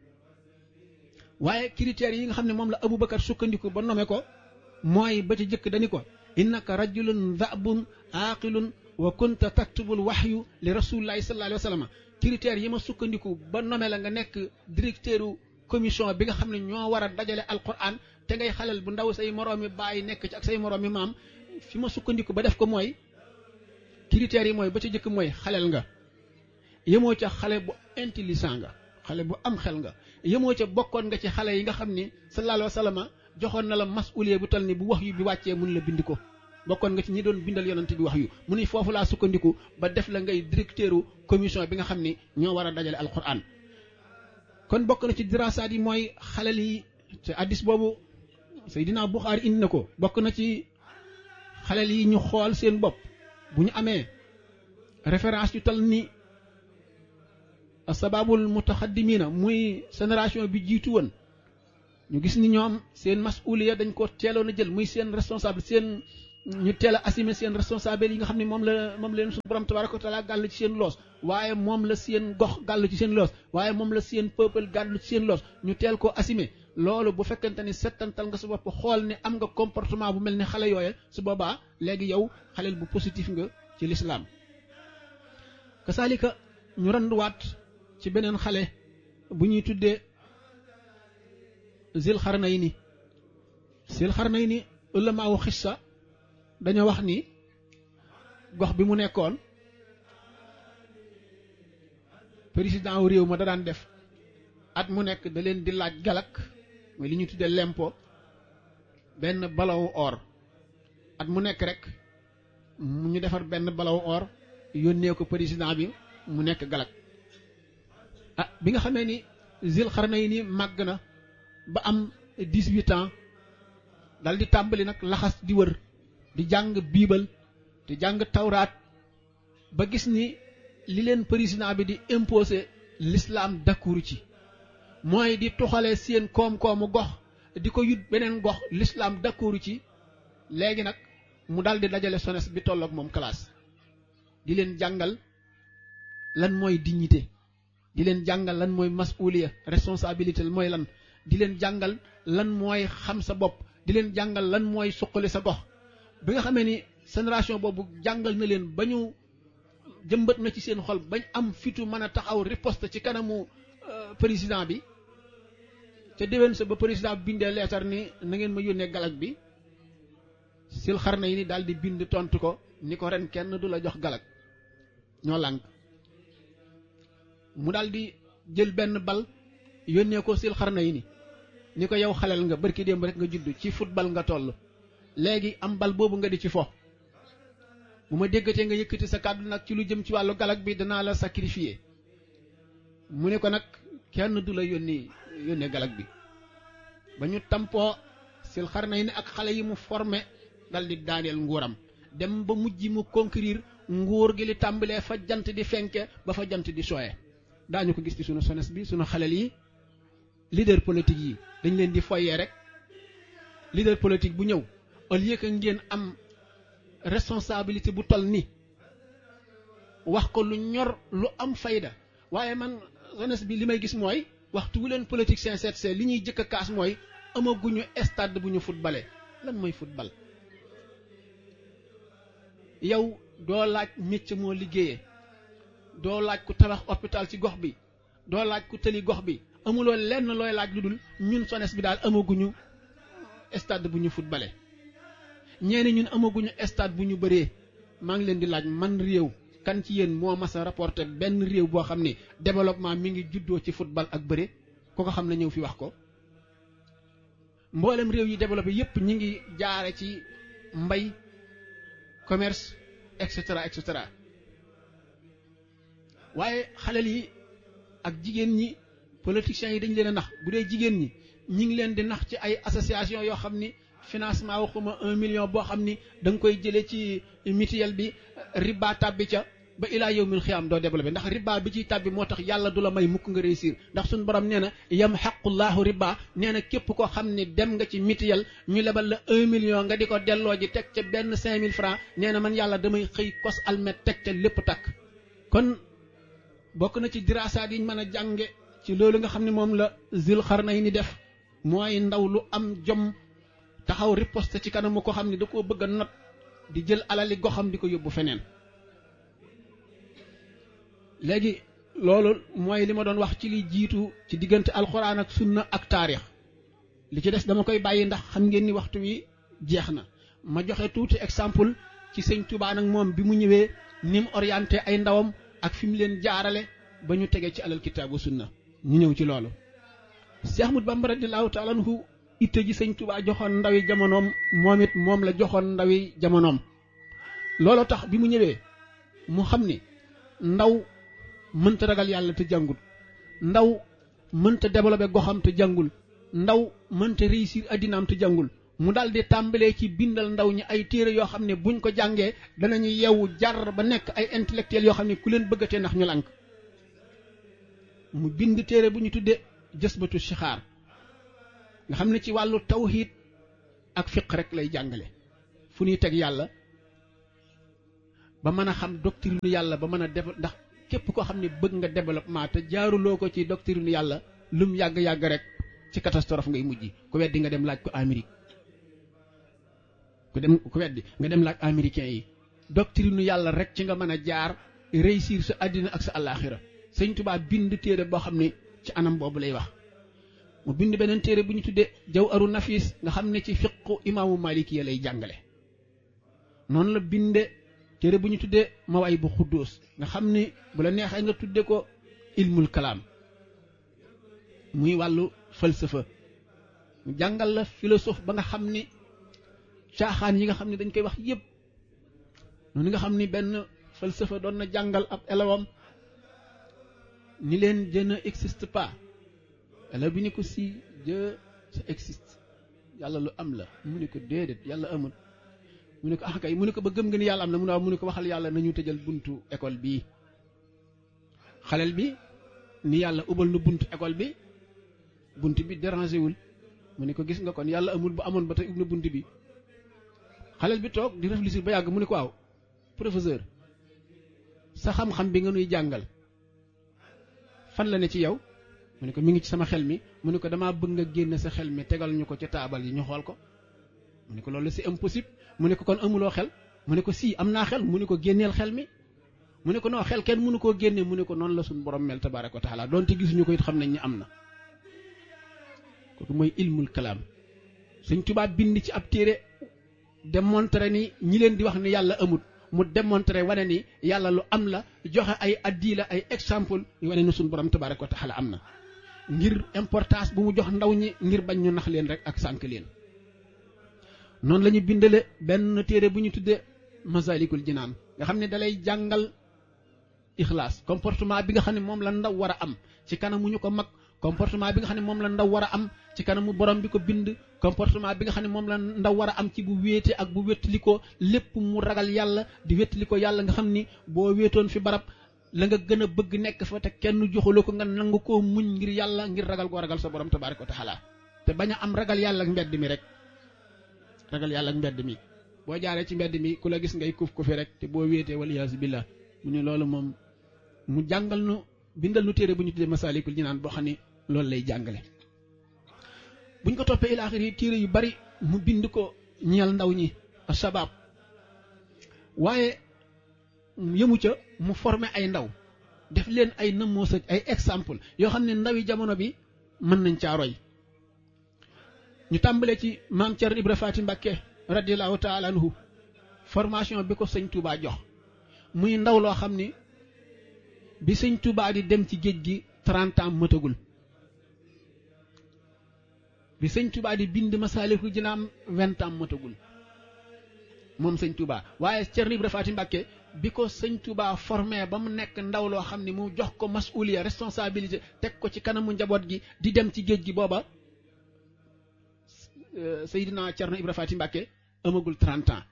waaye critères yi nga xam ne moom la Aboubacar sukkandiku ba nommé ko mooy ba ci jëkk dañu ko innaka rajulun dhabun aqilun wa kunta taktubul waxyu li rasulillahi sallallahu alayhi wa sallam critères yi ma sukkandiku ba nommé la nga nekk directeur commission bi nga xam ne ñoo war a dajale alquran te ngay xalal bu ndaw say moroomi bàyyi nekk ci ak say moroomi maam fi ma sukkandiku ba def ko mooy critères yi mooy ba ca jëkk mooy xalel nga yemoo ca xale bu intelligent nga xale bu am xel nga yemoo ca bokkoon nga ci xale yi nga xam ni sallallahu alayhi wa sallam joxoon na la masuliye bu tal ni bu wax yu bi wàccee mun la bind ko bokkoon nga ci ñi doon bindal yonante bi wax yu mu ni foofu laa sukkandiku ba def la ngay directeur commission bi nga xam ni ñoo war a dajale alquran kon bokk na ci dirasaat yi mooy xalel yi te addis boobu Seydina Buxaari indi na ko bokk na ci xalel yi ñu xool seen bopp bu ñu amee référence yu tal ni sababul mutaxaddimina muy génération bi jiitu woon ñu gis ni ñoom seen masuliya dañ ko teeloon a jël muy seen responsable seen ñu teel a assumer seen responsable yi nga xam ne moom la moom leen suñu borom tabaraka wa taala gàll ci seen loos waaye moom la seen gox gàll ci seen loos waaye moom la seen peuple gàll ci seen loos ñu teel koo assumer loolu bu fekkente ni settantal nga sa bopp xool ni am nga comportement bu mel ni xale yooye su boobaa léegi yow xaleel bu positif nga ci lislaam kasaalika ñu randuwaat ci beneen xale bu ñuy tuddee zil xarnayni zil xarnayni ulamaawu xissa dañoo wax ni gox bi mu nekkoon président wu réew ma da daan def at mu nekk da leen di laaj galak mooy li ñuy tuddee lempo benn balawu or at mu nekk rek mu ñu defar benn balawu or yónnee ko président bi mu nekk galak ah bi nga xamee ni zil xarnayni màgg na ba am dix-huit ans dal di tàmbali nag laxas di wër di jàng biibal di jàng tawraat ba gis ni li leen président bi di imposer l'islam d'accord ci mooy di tuxale seen koom-koomu gox di ko yut beneen gox l'islam d'accord ci léegi nag mu dal di dajale sones bi tolloog moom classe di leen jàngal lan mooy dignité di leen jàngal lan mooy masuliya responsabilité mooy lan di leen jàngal lan mooy xam sa bopp di leen jàngal lan mooy suqali sa gox bi nga xamee ni génération boobu jàngal na leen ba ñu jëmbat na ci seen xol bañ am fitu mën a taxaw riposte ci kanamu président bi ca déwén sa ba président bi bindee leetar ni na ngeen ma yónnee galak bi sil xar na yi ni daal di bind tontu ko ni ko ren kenn du la jox galak ñoo lànk mu daal di jël benn bal yónnee ko sil xar na yi ni ni ko yow xaleel nga barki démb rek nga judd ci football nga toll léegi am bal boobu nga di ci fo bu ma déggatee nga yëkkati sa kàddu nag ci lu jëm ci wàllu galak bi danaa la sacrifier mu ne ko nag kenn du la yónni yónnee galak bi ba ñu tampoo sil xar na yi ne ak xale yi mu formé dal di daaneel nguuram dem ba mujj mu conquérir nguur gi li tàmbalee fa jant di fenke ba fa jant di sooye daañu ko gis ci sunu sones bi sunu xalel yi leader politique yi dañ leen di foyee rek leader politique bu ñëw au lieu que ngeen am responsabilité bu toll ni wax ko lu ñor lu am fayda waaye man jeunesse bi li may gis mooy waxtu wu leen politique sincère c'est li ñuy jëkk a kaas mooy amaguñu stade bu ñu footballé lan mooy football yow doo laaj métier moo liggéeyee doo laaj ku tabax hôpital ci gox bi doo laaj ku tëli gox bi amuloo lenn looy laaj lu dul ñun sones bi daal amaguñu stade bu ñu footballé ñeeni ñun amaguñu stade bu ñu bëree maa ngi leen di laaj man réew kan ci yéen moo mas a rapporté benn réew boo xam ne développement mi ngi juddoo ci football ak bëre ko ko xam ne ñëw fi wax ko mboolem réew yi développé yépp ñi ngi jaare ci mbay commerce et cetera et cetera waaye xalel yi ak jigéen ñi politiciens yi dañ leen a nax bu dee jigéen ñi ñi ngi leen di nax ci ay association yoo xam ni financement waxuma un million boo xam ni da nga koy jëlee ci mutuelle bi riba tàbbi ca ba ilaa yow mil xiyaam doo développé ndax riba bi ciy tàbbi moo tax yàlla du la may mukk nga réussir ndax suñu borom nee na yam xaqullahu riba nee na képp koo xam ni dem nga ci mutuelle ñu lebal la un million nga di ko delloo ji teg ca benn cinq mille francs nee na man yàlla damay xëy kos almet teg ca lépp takk kon bokk na ci diraasaat yi ñu mën a jànge ci loolu nga xam ne moom la zil xarnay ni def mooy ndaw lu am jom taxaw riposte ci kanamu ko xam ne da koo bëgg a not di jël alali goxam di ko yóbbu feneen léegi loolu mooy li ma doon wax ci li jiitu ci diggante alxuraan ak sunna ak taarix li ci des dama koy bàyyi ndax xam ngeen ni waxtu wi jeex na ma joxe tuuti exemple ci sëñ Tuubaa nag moom bi mu ñëwee ni mu orienté ay ndawam ak fi mu leen jaarale ba ñu tege ci alal kitaabu sunna ñu ñëw ci loolu Cheikh Ahmad Bamba radiyallahu taala anhu itte ji sëñ Tuubaa joxoon ndawi jamonoom moom it moom la joxoon ndawi jamonoom loolu tax bi mu ñëwee mu xam ni ndaw mënta ragal yàlla te jàngul ndaw mënta développé goxam te jàngul ndaw mënta réussir addinaam te jàngul mu daal di tàmbalee ci bindal ndaw ñi ay téere yoo xam ne buñ ko jàngee danañu yeewu jar ba nekk ay intellectuels yoo xam ne ku leen bëggatee ndax ñu lànk mu bind téere bu ñu tudde jësbatu sixaar nga xam ne ci wàllu tawhid ak fiq rek lay jàngale fu ñuy teg yàlla ba mën a xam doctrine yàlla ba mën a def ndax képp koo xam ne bëgg nga développement te jaaruloo ko ci doctrine yàlla lum yàgg-yàgg rek ci catastrophe ngay mujj ku weddi nga dem laaj ko Amérique ku dem ku weddi nga dem laaj américain yi doctrine yàlla rek ci nga mën a jaar réussir sa àddina ak sa àllaaxira sëñ Tuubaa bind téere boo xam ne ci anam boobu lay wax mu bind beneen téere bu ñu tuddee jaw aru nafis nga xam ne ci fiqu imaamu maliki ya lay jàngale noonu la binde téere bu ñu tuddee mawaay bu xuddoos nga xam ni bu la neexee nga tudde ko ilmul kalaam muy wàllu falsafa mu jàngal la philosophe ba nga xam ni caaxaan yi nga xam ne dañ koy wax yépp noonu nga xam ni benn falsafa doon na jàngal ab élève ni leen je ne existe pas élève bi ni ko si Dieu ça existe yàlla lu am la mu ne ko déedéet yàlla amul mu ne ko ah kay mu ne ko ba gëm nga ni yàlla am na mu ne waaw mu ne ko waxal yàlla nañu tëjal buntu école bii xaleel bi ni yàlla ubal na buntu école bi bunt bi dérangé wul mu ne ko gis nga kon yàlla amul bu amoon ba tey ub na bunt bi xaleel bi toog di réfléchir ba yàgg mu ne ko waaw professeur sa xam-xam bi nga nuy jàngal fan la ne ci yow mu ne ko mi ngi ci sama xel mi mu ne ko damaa bëgg nga génne sa xel mi tegal ñu ko ca taabal yi ñu xool ko mu ne ko loolu c'est impossible mu ne ko kon amuloo xel mu ne ko si am naa xel mu ne ko génneel xel mi mu ne ko non xel kenn mënu koo génne mu ne ko noonu la suñu borom mel tabaaraka wa taala donte gisuñu ko it xam nañ ni am na kooku mooy ilmul kalaam Sëñ Tuubaa bind ci ab téere démontré ni ñi leen di wax ni yàlla amut mu démontré wane ni yàlla lu am la joxe ay addi la ay exemple yu wane ni suñu borom tabaaraka wa taala am na ngir importance bu mu jox ndaw ñi ngir bañ ñu nax leen rek ak sànk leen noonu la ñu bindale benn téere bu ñu tuddee masalikul jinaan nga xam ne dalay jàngal ixlaas comportement bi nga xam ne moom la ndaw war a am ci kanamu ñu ko mag comportement bi nga xam ne moom la ndaw war a am ci kanamu borom bi ko bind comportement bi nga xam ne moom la ndaw war a am ci bu wéete ak bu wéttali ko lépp mu ragal yàlla di wéttali ko yàlla nga xam ni boo wéetoon fi barab la nga gën a bëgg nekk fa te kenn joxuloo ko nga nangu koo muñ ngir yàlla ngir ragal koo ragal sa borom tabaaraka wa taala te bañ a am ragal yàlla ak mbedd mi rek ragal yàlla ak mbedd mi boo jaaree ci mbedd mi ku la gis ngay kuf kufi rek te boo wéetee waliyaasu billah mu ne loolu moom mu jàngal nu bindal nu téere bu ñu tuddee masaalikul jinaan boo xam ne loolu lay jàngale buñ ko toppee ilaaxir yi téere yu bari mu bind ko ñeel ndaw ñi sabab waaye yëmu ca mu formé ay ndaw def leen ay nëmmoos ak ay exemple yoo xam ne ndawi jamono bi mën nañ caa roy ñu tàmbalee ci maam Thierno Ibra Faati Mbakke radiallahu taala anhu formation bi ko sëñ Touba jox muy ndaw loo xam ni bi sëñ Touba di dem ci géej gi trente ans mëtagul bi sëñ Touba di bind Masaalikul Jinaan vingt ans mëtagul moom sëñ Touba waaye Thierno Ibra Faati Mbakke bi ko sëñ Touba formé ba mu nekk ndaw loo xam ni mu jox ko masuliya responsabilité teg ko ci kanamu njaboot gi di dem ci géej gi booba Seydina Thierno Ibra Faati Mbakke amagul 30 ans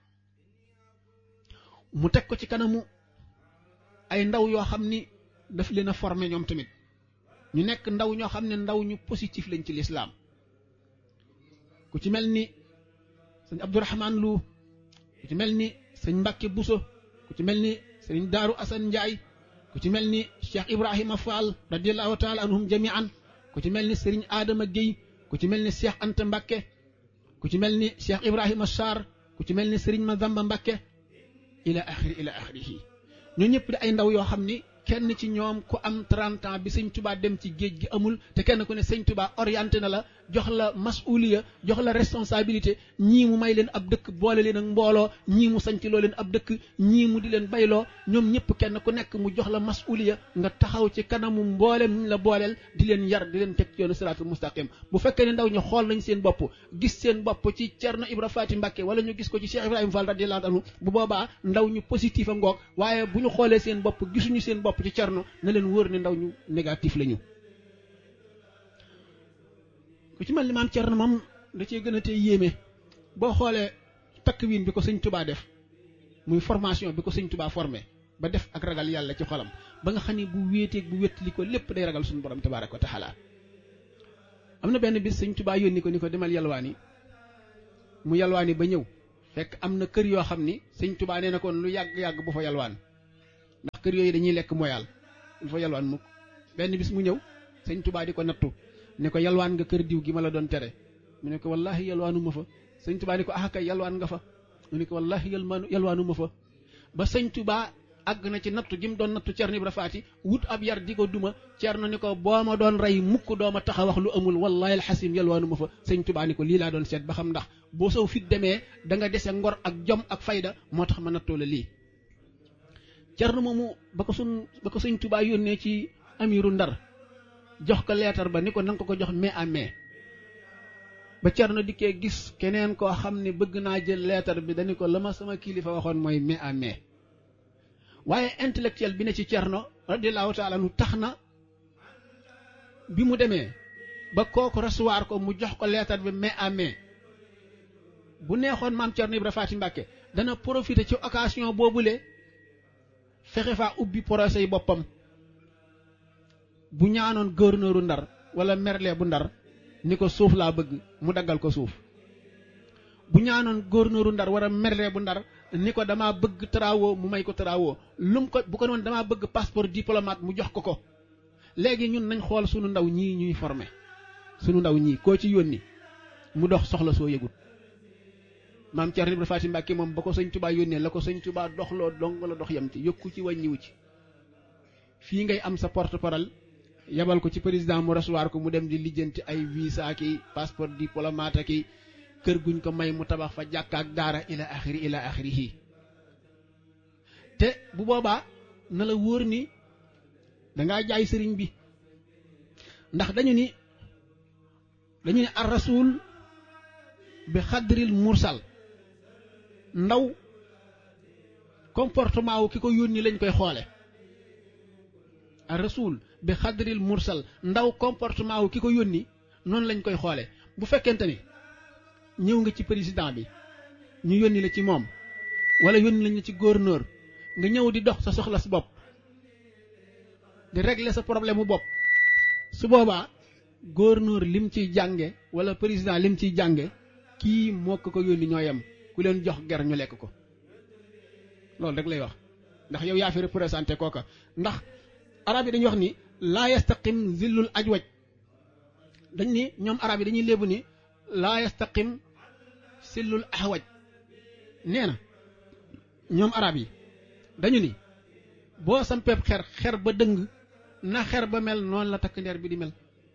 mu teg ko ci kanamu ay ndaw yoo xam ni daf leen a formé ñoom tamit ñu nekk ndaw ñoo xam ne ndaw ñu positif lañ ci lislaam ku ci mel ni sëñ Abdourahman Lu ku ci mel ni sëñ Mbakke Buso ku ci mel ni sëñ Daaru Asan Njaay ku ci mel ni Cheikh Ibrahima Fall radiallahu taala anhum jamian ku ci mel ni sëriñ Adama Guèye ku ci mel ni Cheikh Anta Mbakke ku ci mel ni Cheikh Ibrahima Sarr ku ci mel ni Serigne Mazamba Mbakke ila axiri ila axirihi ñoo ñëpp di ay ndaw yoo xam ni kenn ci ñoom ku am 30 ans bi sëñ Touba dem ci géej gi amul te kenn ku ne sëñ Touba orienté na la jox la masuliya jox la responsabilité ñii mu may leen ab dëkk boole leen ak mbooloo ñii mu sanc loo leen ab dëkk ñii mu di leen bayloo ñoom ñëpp kenn ku nekk mu jox la masuliya nga taxaw ci kanamu mboolem ñu la booleel di leen yar di leen teg ci yoonu siraatul mustaqim bu fekkee ne ndaw ñu xool nañ seen bopp gis seen bopp ci Cerno Ibra Faati Mbàkke wala ñu gis ko ci Cheikh Ibrahima Fall radiyallahu anhu bu boobaa ndaw ñu positif a ngoog waaye bu ñu xoolee seen bopp gisuñu seen bopp ci Cerno na leen wóor ne ndaw ñu négatif la ñu ku ci mel ni maam Cerno moom da cee gën a tey yéeme boo xoolee takk wiin bi ko sëñ Tubaa def muy formation bi ko sëñ Tubaa formé ba def ak ragal yàlla ci xolam ba nga xam ne bu wéeteeg bu wéttali ko lépp day ragal suñu borom tabaaraka wa taala am na benn bis sëñ Tuubaa yónni ko ni ko demal yalwaani mu yalwaani ba ñëw fekk am na kër yoo xam ni sëñ Tuubaa nee na kon lu yàgg-yàgg bu fa yalwaan ndax kër yooyu dañuy lekk moyaal lu fa yalwaan mukk benn bis mu ñëw sëñ Tuubaa di ko nattu ne ko yalwaan nga kër diw gi ma la doon tere mu ne ko wallaahi yalwaanu ma fa sëñ Tuubaa ni ko ah kay yalwaan nga fa mu ne ko wallaahi yalwaanu yalwaanu ma fa ba sëñ Tuubaa àgg na ci nattu gi mu doon nattu Cerno Ibra Faati wut ab yar di ko duma Cerno ni ko boo ma doon rey mukk doo ma tax a wax lu amul wallaahi alxasim yalwaanu ma fa sëñ Tuubaa ni ko lii laa doon seet ba xam ndax boo sow fit demee da nga dese ngor ak jom ak fayda moo tax ma nattoo la lii Cerno moomu ba ko sun ba ko sëñ Tuubaa yónnee ci amiru Ndar jox ko leetar ba ni ko nanga ko ko jox mai à mai ba Cerno dikkee gis keneen koo xam ne bëgg naa jël leetar bi dañu ko la ma sama kilifa waxoon mooy mai à mai waaye intellectuel bi ne ci Cerno radiyallahu taala nu tax na bi mu demee ba kooku recevoir ko mu jox ko leetar bi mai à mai bu neexoon maam Cerno Ibra Faati Mbàkke dana profiter ci occasion boobule fexe faa ubbi procès yi boppam bu ñaanoon gouverneuru Ndar wala merle bu Ndar ni ko suuf laa bëgg mu daggal ko suuf bu ñaanoon gouverneuru Ndar wala merle bu Ndar ni ko damaa bëgg travaux mu may ko travaux lum ko bu ko noon damaa bëgg passeport diplomate mu jox ko ko léegi ñun nañ xool sunu ndaw ñii ñuy formé sunu ndaw ñii koo ci yónni mu dox soxla soo yëgut maam Cerno Ibra Faati Mbàkke moom ba ko sëñ Tubaa yónnee la ko sëñ Tubaa doxloo dong la dox yam ci yokku ci wàññiwu ci fii ngay am sa porte parole yabal ko ci président mu recevoir ko mu dem di lijjanti ay visa ki passeport diplomate ki kër guñ ko may mu tabax fa jàkka ak daara ila axiri ila axirihi te bu boobaa na la wóor ni dangaa jaay sëriñ bi ndax dañu ni dañu ni ar rasul bi xadril mursal ndaw comportement wu ki ko yónni lañ koy xoole ar rasul bi xadril mursal ndaw comportement wu ki ko yónni noonu lañ koy xoole bu fekkente ni ñëw nga ci président bi ñu yónni la ci moom wala yónni lañ la ci gouverneur nga ñëw di dox sa soxla si bopp di régler sa problème mu bopp su boobaa gouverneur lim ciy jànge wala président lim ciy jànge kii moo ko ko yónni ñoo yem ku leen jox ger ñu lekk ko loolu rek lay wax ndax yow yaa fi représenté kooka ndax arab yi dañuy wax ni laa yastaqim zillul ajwaj dañ ni ñoom arab yi dañuy léebu ni laa yastaqim zillul ahwaj nee na ñoom arab yi dañu ni boo sampeeb xer xer ba dëng na xer ba mel noonu la takk ndeer bi di mel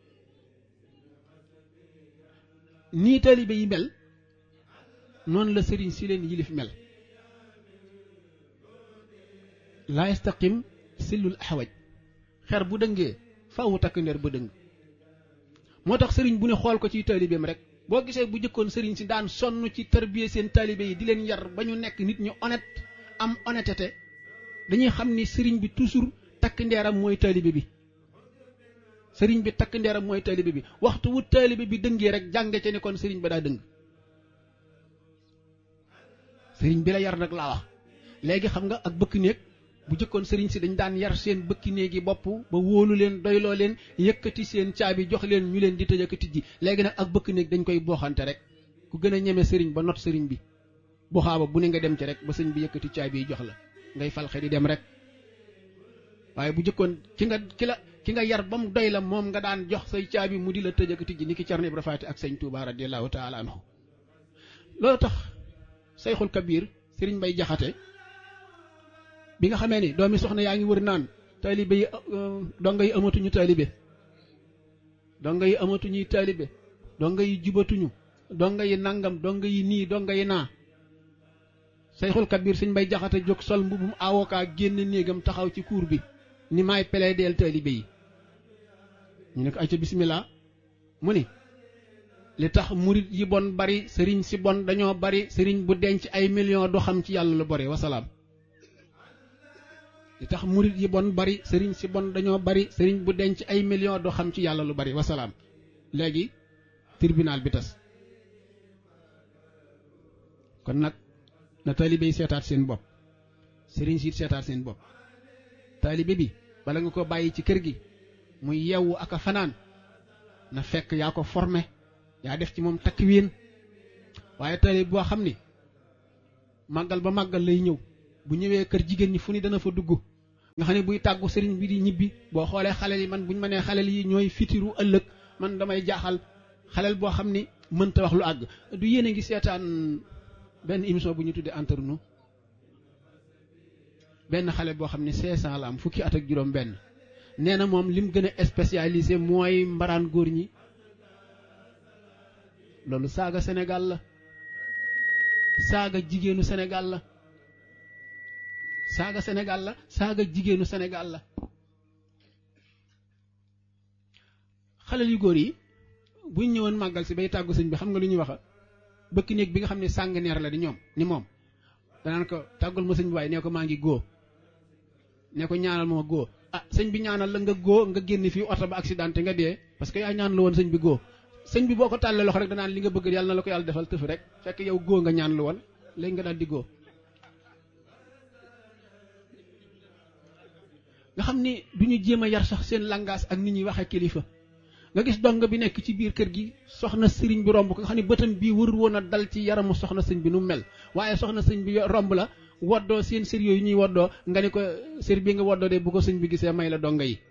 nii taalibe yi mel noonu la sëriñ si leen yilif mel laa yastaqim sillul ahwaj xer bu dëngee faawu takk ndeer ba dëng moo tax sëriñ bu ne xool ko ci taalibeem rek boo gisee bu jëkkoon sëriñ si daan sonn ci tarbiye seen taalibe yi di leen yar ba ñu nekk nit ñu honnête am honnêteté dañuy xam ni sëriñ bi toujours takk ndeeram mooy taalibe bi sëriñ bi takk ndeeram mooy taalibe bi waxtu wu taalibe bi dëngee rek jànge ca ni kon sëriñ ba daa dëng sëriñ bi la yar nag laa wax léegi xam nga ak bëkk néeg bu jëkkoon sëriñ si dañ daan yar seen bëkki néegi bopp ba wóolu leen doyloo leen yëkkati seen caabi jox leen ñu leen di tëj ak tijji léegi nag ak bëkk néeg dañ koy booxante rek ku gën a ñeme sëriñ ba not sëriñ bi buxaaba bu ne nga dem ci rek ba sëriñ bi yëkkati caabi yi jox la ngay falxe di dem rek waaye bu jëkkoon ki nga ki la ki nga yar ba mu doy la moom nga daan jox say caabi mu di la tëj ak tijji ni ki Cerno Ibra Faati ak sëñ Tuubaa radiyallaahu taala anhu loolu tax Seyxul Kabir sëriñ Mbay Jaxate bi nga xamee ni doomi soxna yaa ngi wër naan taalibe yi donga yi amatuñu taalibe donga yi amatuñuy taalibe donga yi jubatuñu donga yi nangam donga yi nii donga yi naa Seyxul Kabir sëñ Mbay Jaxate jóg sol mbubum avocat génn néegam taxaw ci cour bi ni maay plaider taalibe yi ñu ne ko ay ca bismillah mu ni li tax murit yi bon bari sëriñ si bon dañoo bari sëriñ bu denc ay millions du xam ci yàlla lu bari wasalaam li tax murit yi bon bari sëriñ si bon dañoo bari sëriñ bu denc ay millions du xam ci yàlla lu bari wasalaam léegi tribunal bi tas kon nag na taalibe yi seetaat seen bopp sëriñ si seetaat seen bopp taalibe bi bala nga ko bàyyi ci kër gi muy yewwu ak a fanaan na fekk yaa ko formé yaa def ci moom takwiin waaye tali boo xam ni màggal ba màggal lay ñëw bu ñëwee kër jigéen ñi fu ni dana fa dugg nga xam ne buy tàggu sëriñ bi di ñibbi boo xoolee xaleel yi man buñ ma nee xaleel yi ñooy fitiru ëllëg man damay jaaxal xaleel boo xam ni mënta wax lu àgg du yéene ngi seetaan benn émission bu ñu tuddee entre nous benn xale boo xam ne 500 la am fukki at ak juróom benn nee na moom lim gën a spécialisé mooy mbaraan góor ñi loolu saaga Sénégal la saaga jigéenu Sénégal la saaga Sénégal la saaga jigéenu Sénégal la xale yu góor yi buñ ñëwoon màggal si bay tàggu sëñ bi xam nga lu ñuy waxa bëkk néeg bi nga xam ne sàng neer la di ñoom ni moom danaan ko tàggul ma sëñ bi waaye nee ko maa ngi góo nee ko ñaanal ma góo ah sëñ bi ñaanal la nga góo nga génn fii oto ba accidenté nga dee parce que yaa ñaan la woon sëñ bi góo sëñ bi boo ko tàllee loxo rek danaan li nga bëgg yàlla na la ko yàlla defal tëf rek fekk yow góo nga ñaan lu woon léegi nga daal di góo nga xam ni du ñu jéem a yar sax seen langage ak nit ñuy waxee kilifa nga gis dong bi nekk ci biir kër gi soxna sëriñ bi romb ko nga xam ne bëtam bii warul woon a dal ci yaramu soxna sëñ bi nu mel waaye soxna sëñ bi romb la woddoo seen sër yooyu ñuy woddoo nga ni ko sër bi nga woddoo de bu ko sëñ bi gisee may la donga yi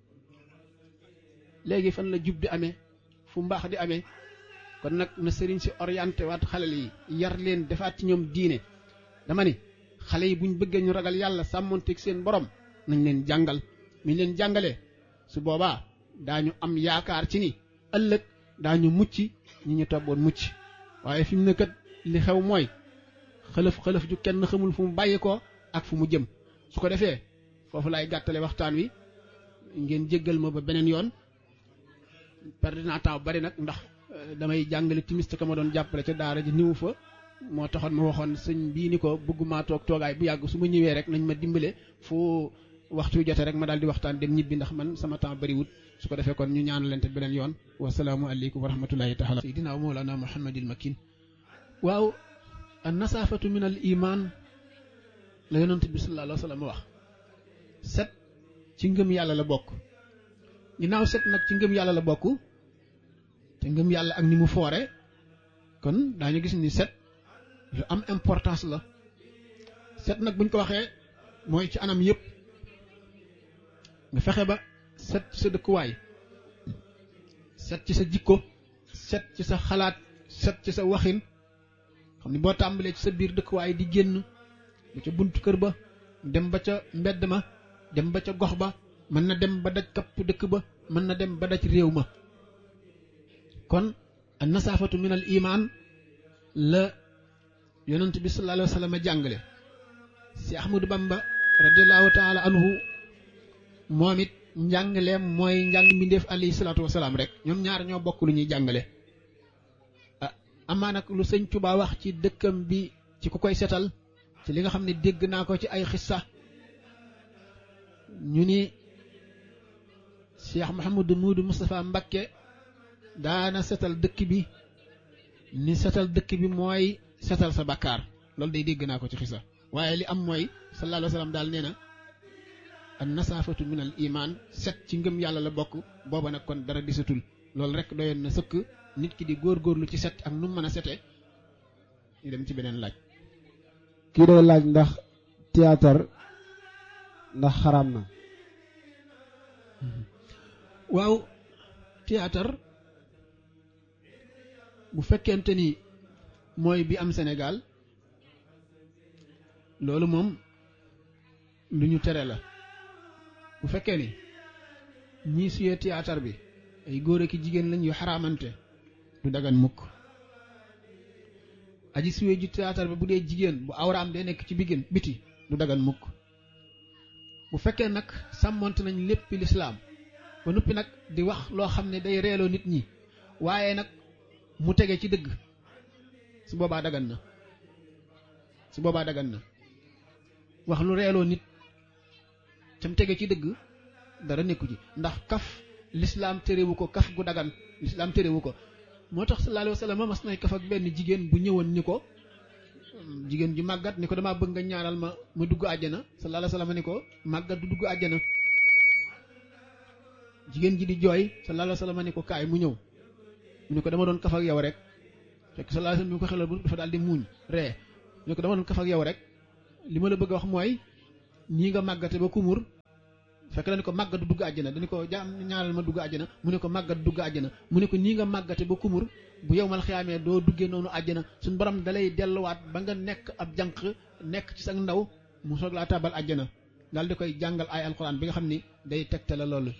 léegi fan la jub di amee fu mbaax di amee kon nag na sëriñ si orienté waat xale yi yar leen defaat ci ñoom diine dama ni xale yi buñ bëggee ñu ragal yàlla sàmmonteeg seen borom nañ leen jàngal mi leen jàngalee su boobaa daañu am yaakaar ci ni ëllëg daañu mucc ñi ñu toppoon mucc waaye fi mu ne kat li xew mooy xëlëf xëlëf ju kenn xamul fu mu bàyyi ko ak fu mu jëm su ko defee foofu laay gàttale waxtaan wi ngeen jéggal ma ba beneen yoon perdre naa temps bari nag ndax damay jàngale timis te ka ma doon jàppale ca daara ji niwu fa moo taxoon ma waxoon sëñ bii ni ko bëgguma toog toogaay bu yàgg su ma ñëwee rek nañ ma dimbale fu waxtu wi jote rek ma daal di waxtaan dem ñibbi ndax man sama temps bariwut su ko defee kon ñu ñaanalante beneen yoon wasalaamu aleykum wa rahmatullahi taala sayidina wa mawlana muhammadil makin waaw an nasaafatu min al iman la yonent bi sallallahu alayhi wa sallam wax set ci ngëm yàlla la bokk ginnaaw set nag ci ngëm yàlla la bokk te ngëm yàlla ak ni mu foore kon daañu gis ni set lu am importance la set nag buñ ko waxee mooy ci anam yëpp nga fexe ba set ci sa dëkkuwaay set ci sa jikko set ci sa xalaat set ci sa waxin xam ni boo tàmbalee ci sa biir dëkkuwaay di génn ba ca buntu kër ba dem ba ca mbedd ma dem ba ca gox ba mën na dem ba daj kapp dëkk ba mën na dem ba daj réew ma kon an nasaafatu min al iman la yonent bi sallallahu alayhi wa sallam jàngale si ahmadu bamba radiallahu taala anhu moom it njàngaleem mooy njàng mbindeef alayhi salaatu wasalaam rek ñoom ñaar ñoo bokk lu ñuy jàngale ah amaa nag lu sëñ Tuubaa wax ci dëkkam bi ci ku koy setal ci li nga xam ne dégg naa ko ci ay xissa ñu ni Cheikh Mouhamadou Moudou Moustapha Mbakke daana setal dëkk bi ni setal dëkk bi mooy setal sa bakkaar loolu day dégg naa ko ci xisa waaye li am mooy sallallahu alayhi wa sallam daal nee na an nasaafatu min al iman set ci ngëm yàlla la bokk booba nag kon dara disatul loolu rek doyoon na sëkk nit ki di góorgóorlu ci set ak nu mu mën a sete ñu dem ci beneen laaj kii day laaj ndax théâtre ndax xaraam na waaw théâtre bu fekkente ni mooy bi am Sénégal loolu moom lu ñu tere la bu fekkee ni ñii suyee théâtre bi ay góor ak jigéen lañ yu xaraamante du dagan mukk aji suyee ju théâtre bi bu dee jigéen bu awraam day nekk ci biggin biti du dagan mukk bu fekkee nag sàmmonte nañ lépp lislaam ba noppi nag di wax loo xam ne day reeloo nit ñi waaye nag mu tege ci dëgg su boobaa dagan na su boobaa dagan na wax lu reeloo nit cam tege ci dëgg dara nekku ci ndax kaf lislaam terewu ko kaf gu dagan lislaam terewu ko moo tax sallallahu alayhi wa sallam mas nay kaf ak benn jigéen bu ñëwoon ni ko jigéen ju màggat ni ko damaa bëgg nga ñaanal ma ma dugg àjjana sallallahu alayhi wa sallam ni ko màggat du dugg àjjana jigéen ji di jooy sallallahu alayhi wasallam ne ko kaay mu ñëw mu ne ko dama doon kaf ak yow rek fekk sallallahu alayhi wasallam bi ko xelal bu dafa daal di muuñ ree mu ne ko dama doon kaf ak yow rek li ma la bëgg a wax mooy ñii nga màggate ba kumur fekk dañu ko màggat dugg àjjana dañu ko jaam ñaaral ma dugg àjjana mu ne ko màggat dugg àjjana mu ne ko nii nga màggate ba kumur bu yow mal xiyaamee doo duggee noonu àjjana suñu borom dalay delluwaat ba nga nekk ab jànq nekk ci sa ndaw mu soog laa tabal àjjana daal di koy jàngal ay alxuraan bi nga xam ni day tegte la loolu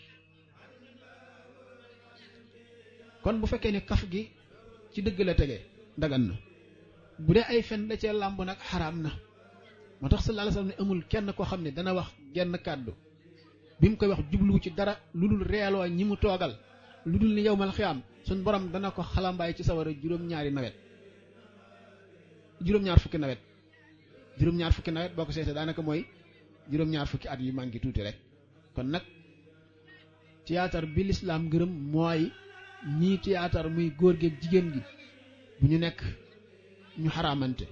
kon bu fekkee ne kaf gi ci dëgg la tege dagan na bu dee ay fen da cee làmb nag xaraam na moo tax sallallahu alayhi wasallam ne amul kenn koo xam ne dana wax genn kàddu bi mu koy wax jubluwu ci dara lu dul reeloo ñi mu toogal lu dul ni yow mal xiyaam suñ borom dana ko xalambaay ci sawara juróom-ñaari nawet juróom-ñaar fukki nawet juróom-ñaar fukki nawet boo ko seetee daanaka mooy juróom-ñaar fukki at yu manqué tuuti rek kon nag théâtre bi lislaam gërëm mooy ñii théâtre muy góor gi ak jigéen gi bu ñu nekk ñu xaraamante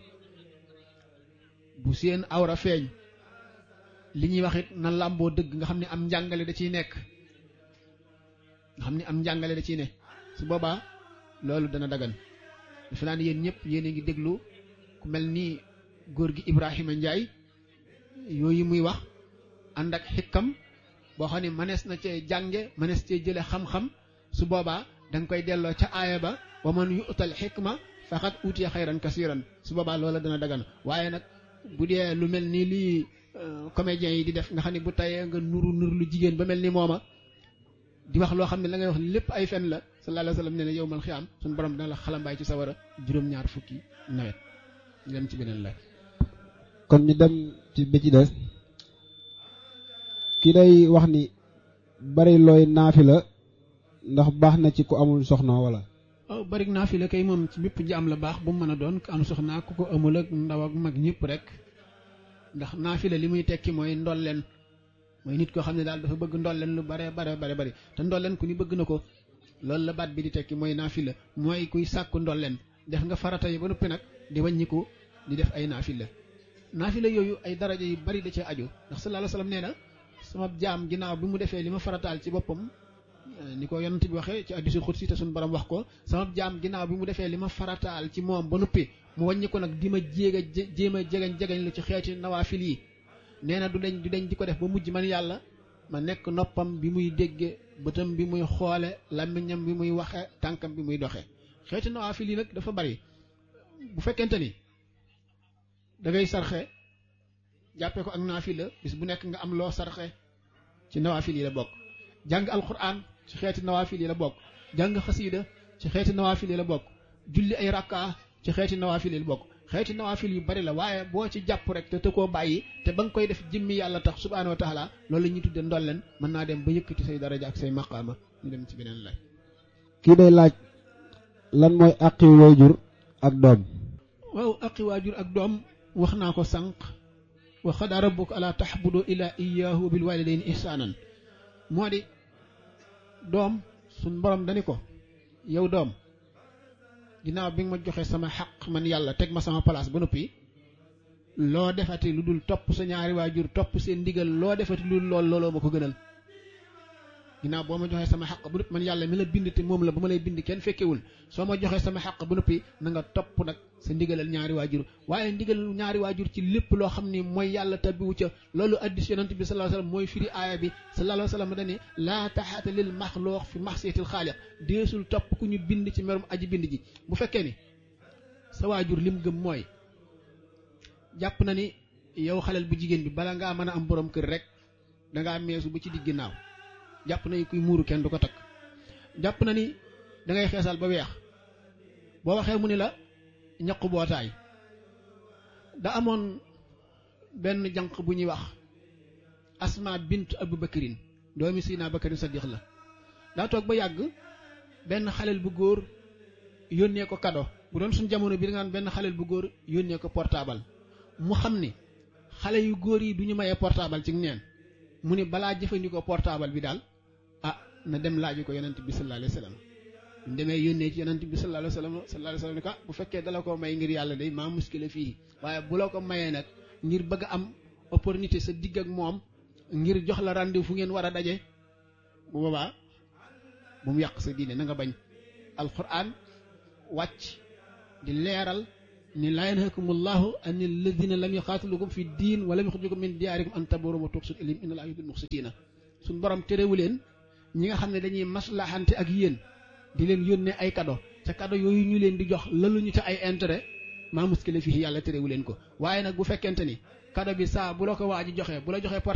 bu seen awra feeñ li ñuy wax it na làmboo dëgg nga xam ne am njàngale da ciy nekk nga xam ne am njàngale da ciy ne su boobaa loolu dana dagan defe naa ne yéen ñëpp yéen a ngi déglu ku mel ni góor gi Ibrahima Ndiaye yooyu muy wax ànd ak xikkam boo xam ne mënees na cee jànge mënees cee jële xam-xam su boobaa da nga koy delloo ca aaya ba wa man yu'tal xikma faqad utiya xayran kasiran su boobaa loola dana dagan waaye nag bu dee lu mel ni lii comédiens yi di def nga xam ne bu tayee nga nuru nur lu jigéen ba mel ni mooma di wax loo xam ne la ngay wax lépp ay fen la sallallahu alayhi wa sallam nee na yow mal xiyaam suñu borom dina la xalambaay ci sawara juróom-ñaar fukki nawet ñu dem ci beneen la kon ñu dem ci bi ci des ki day wax ni bari looy naafi la ndax baax na ci ku amul soxna wala waaw bari naa fi la kay moom ci bépp jaam la baax bu mu mën a doon ku am soxna ku ko amul ak ndaw ak mag ñëpp rek ndax naafila li muy tekki mooy ndolleen mooy nit koo xam ne daal dafa bëgg ndolleen lu bare bare bare bari te ndolleen ku ni bëgg na ko loolu la baat bi di tekki mooy naafila mooy kuy sàkku ndolleen def nga farata yi ba noppi nag di wàññiku di def ay naafila naafila yooyu ay daraja yu bari da cee aju ndax sallallahu alayhi wasallam nee na sama jaam ginnaaw bi mu defee li ma farataal ci boppam ni ko yonent bi waxee ci hadiisul xudsi te suñu borom wax ko sama jaam ginnaaw bi mu defee li ma farataal ci moom ba noppi mu wàññi ko nag di ma jéeg a jéem a jegeñ jegeñ lu ci xeeti nawaafil yi nee na du dañ du dañ di ko def ba mujj man yàlla ma nekk noppam bi muy dégge bëtam bi muy xoole làmmiñam bi muy waxe tànkam bi muy doxe xeeti nawaafil yi nag dafa bari bu fekkente ni da ngay sarxe jàppee ko ak naafila bis bu nekk nga am loo sarxe ci nawaafil yi la bokk jàng alquran ci xeeti nawaafil yi la bokk jàng xasiida ci xeeti nawaafil yi la bokk julli ay rakka ci xeeti nawaafil yi la bokk xeeti nawaafil yu bari la waaye boo ci jàpp rek te te koo bàyyi te ba nga koy def jëmmi yàlla tax subhaanahu wa taala loolu la ñuy tudde ndolleen mën naa dem ba yëkkati say daraja ak say maqaama ñu dem ci beneen laaj kii day laaj lan mooy àqi waajur ak doom waaw aqi waajur ak doom wax naa ko sànq wa xadaa rabbuka alaa taxbudu ilaa iyaahu wa bil waalidayni ihsaanan moo di doom suñ borom dani ko yow doom ginnaaw bi nga ma joxe sama xaq man yàlla teg ma sama place ba noppi loo defati lu dul topp sa ñaari waajur topp seen ndigal loo defati lu dul lool looloo ma ko gënal ginnaaw boo ma joxee sama xaq bu noppi man yàlla mi la bind te moom la ba ma lay bind kenn fekkewul soo ma joxee sama xaq ba noppi na nga topp nag sa ndigalal ñaari waajur waaye ndigalal ñaari waajur ci lépp loo xam ni mooy yàlla tabbiwu ca loolu addis yonent bi sallallahu alayhi wasallam mooy firi aaya bi sallallahu alayhi wasallam dane laa taxaata lil maxluuq fi maxsiyatil xaaliq deesul topp ku ñu bind ci merum aji bind ji bu fekkee ni sa waajur lim gëm mooy jàpp na ni yow xaleel bu jigéen bi bala ngaa mën a am borom kër rek dangaa meesu ba ci digg ginnaaw jàpp na ni kuy muuru kenn du ko takk jàpp na ni da ngay xeesal ba weex boo waxee mu ni la ñaqu bootaay da amoon benn janq bu ñuy wax asma bint abu bakarin doomi sina bakarin sadiq la daa toog ba yàgg benn xaleel bu góor yónnee ko kado bu doon suñ jamono bi da nga naan benn xaleel bu góor yónnee ko portable mu xam ni xale yu góor yi du ñu mayee portable ci neen mu ni balaa jëfandikoo portable bi daal ah na dem laaju ko yonent bi sallallahu alayhi wa sallam ñu demee yónnee ci yonent bi sallallahu alayhi wa sallam sallallahu alayhi wa sallam ni ko bu fekkee dala koo may ngir yàlla day maa muskile fii waaye bu la ko mayee nag ngir bëgg a am opportunité sa digg ak moom ngir jox la rendez-vous fu ngeen war a daje bu boobaa bu mu yàq sa diine na nga bañ alquran wàcc di leeral ni laa yanhakumullahu an alladina lam yuqaatilukum fi diin wa lam yuxrijukum min diyaarikum an tabarum wa tuqsit ilayhim inna laa yuhibbul muqsitina suñ borom terewu leen ñi nga xam ne dañuy maslaxante ak yéen di leen yónnee ay kado ca kado yooyu ñu leen di jox laluñu ca ay intérêt maa muskile fii yàlla terewu leen ko waaye nag bu fekkente ni kado bi saa bu la ko waa ji joxee bu la joxee porte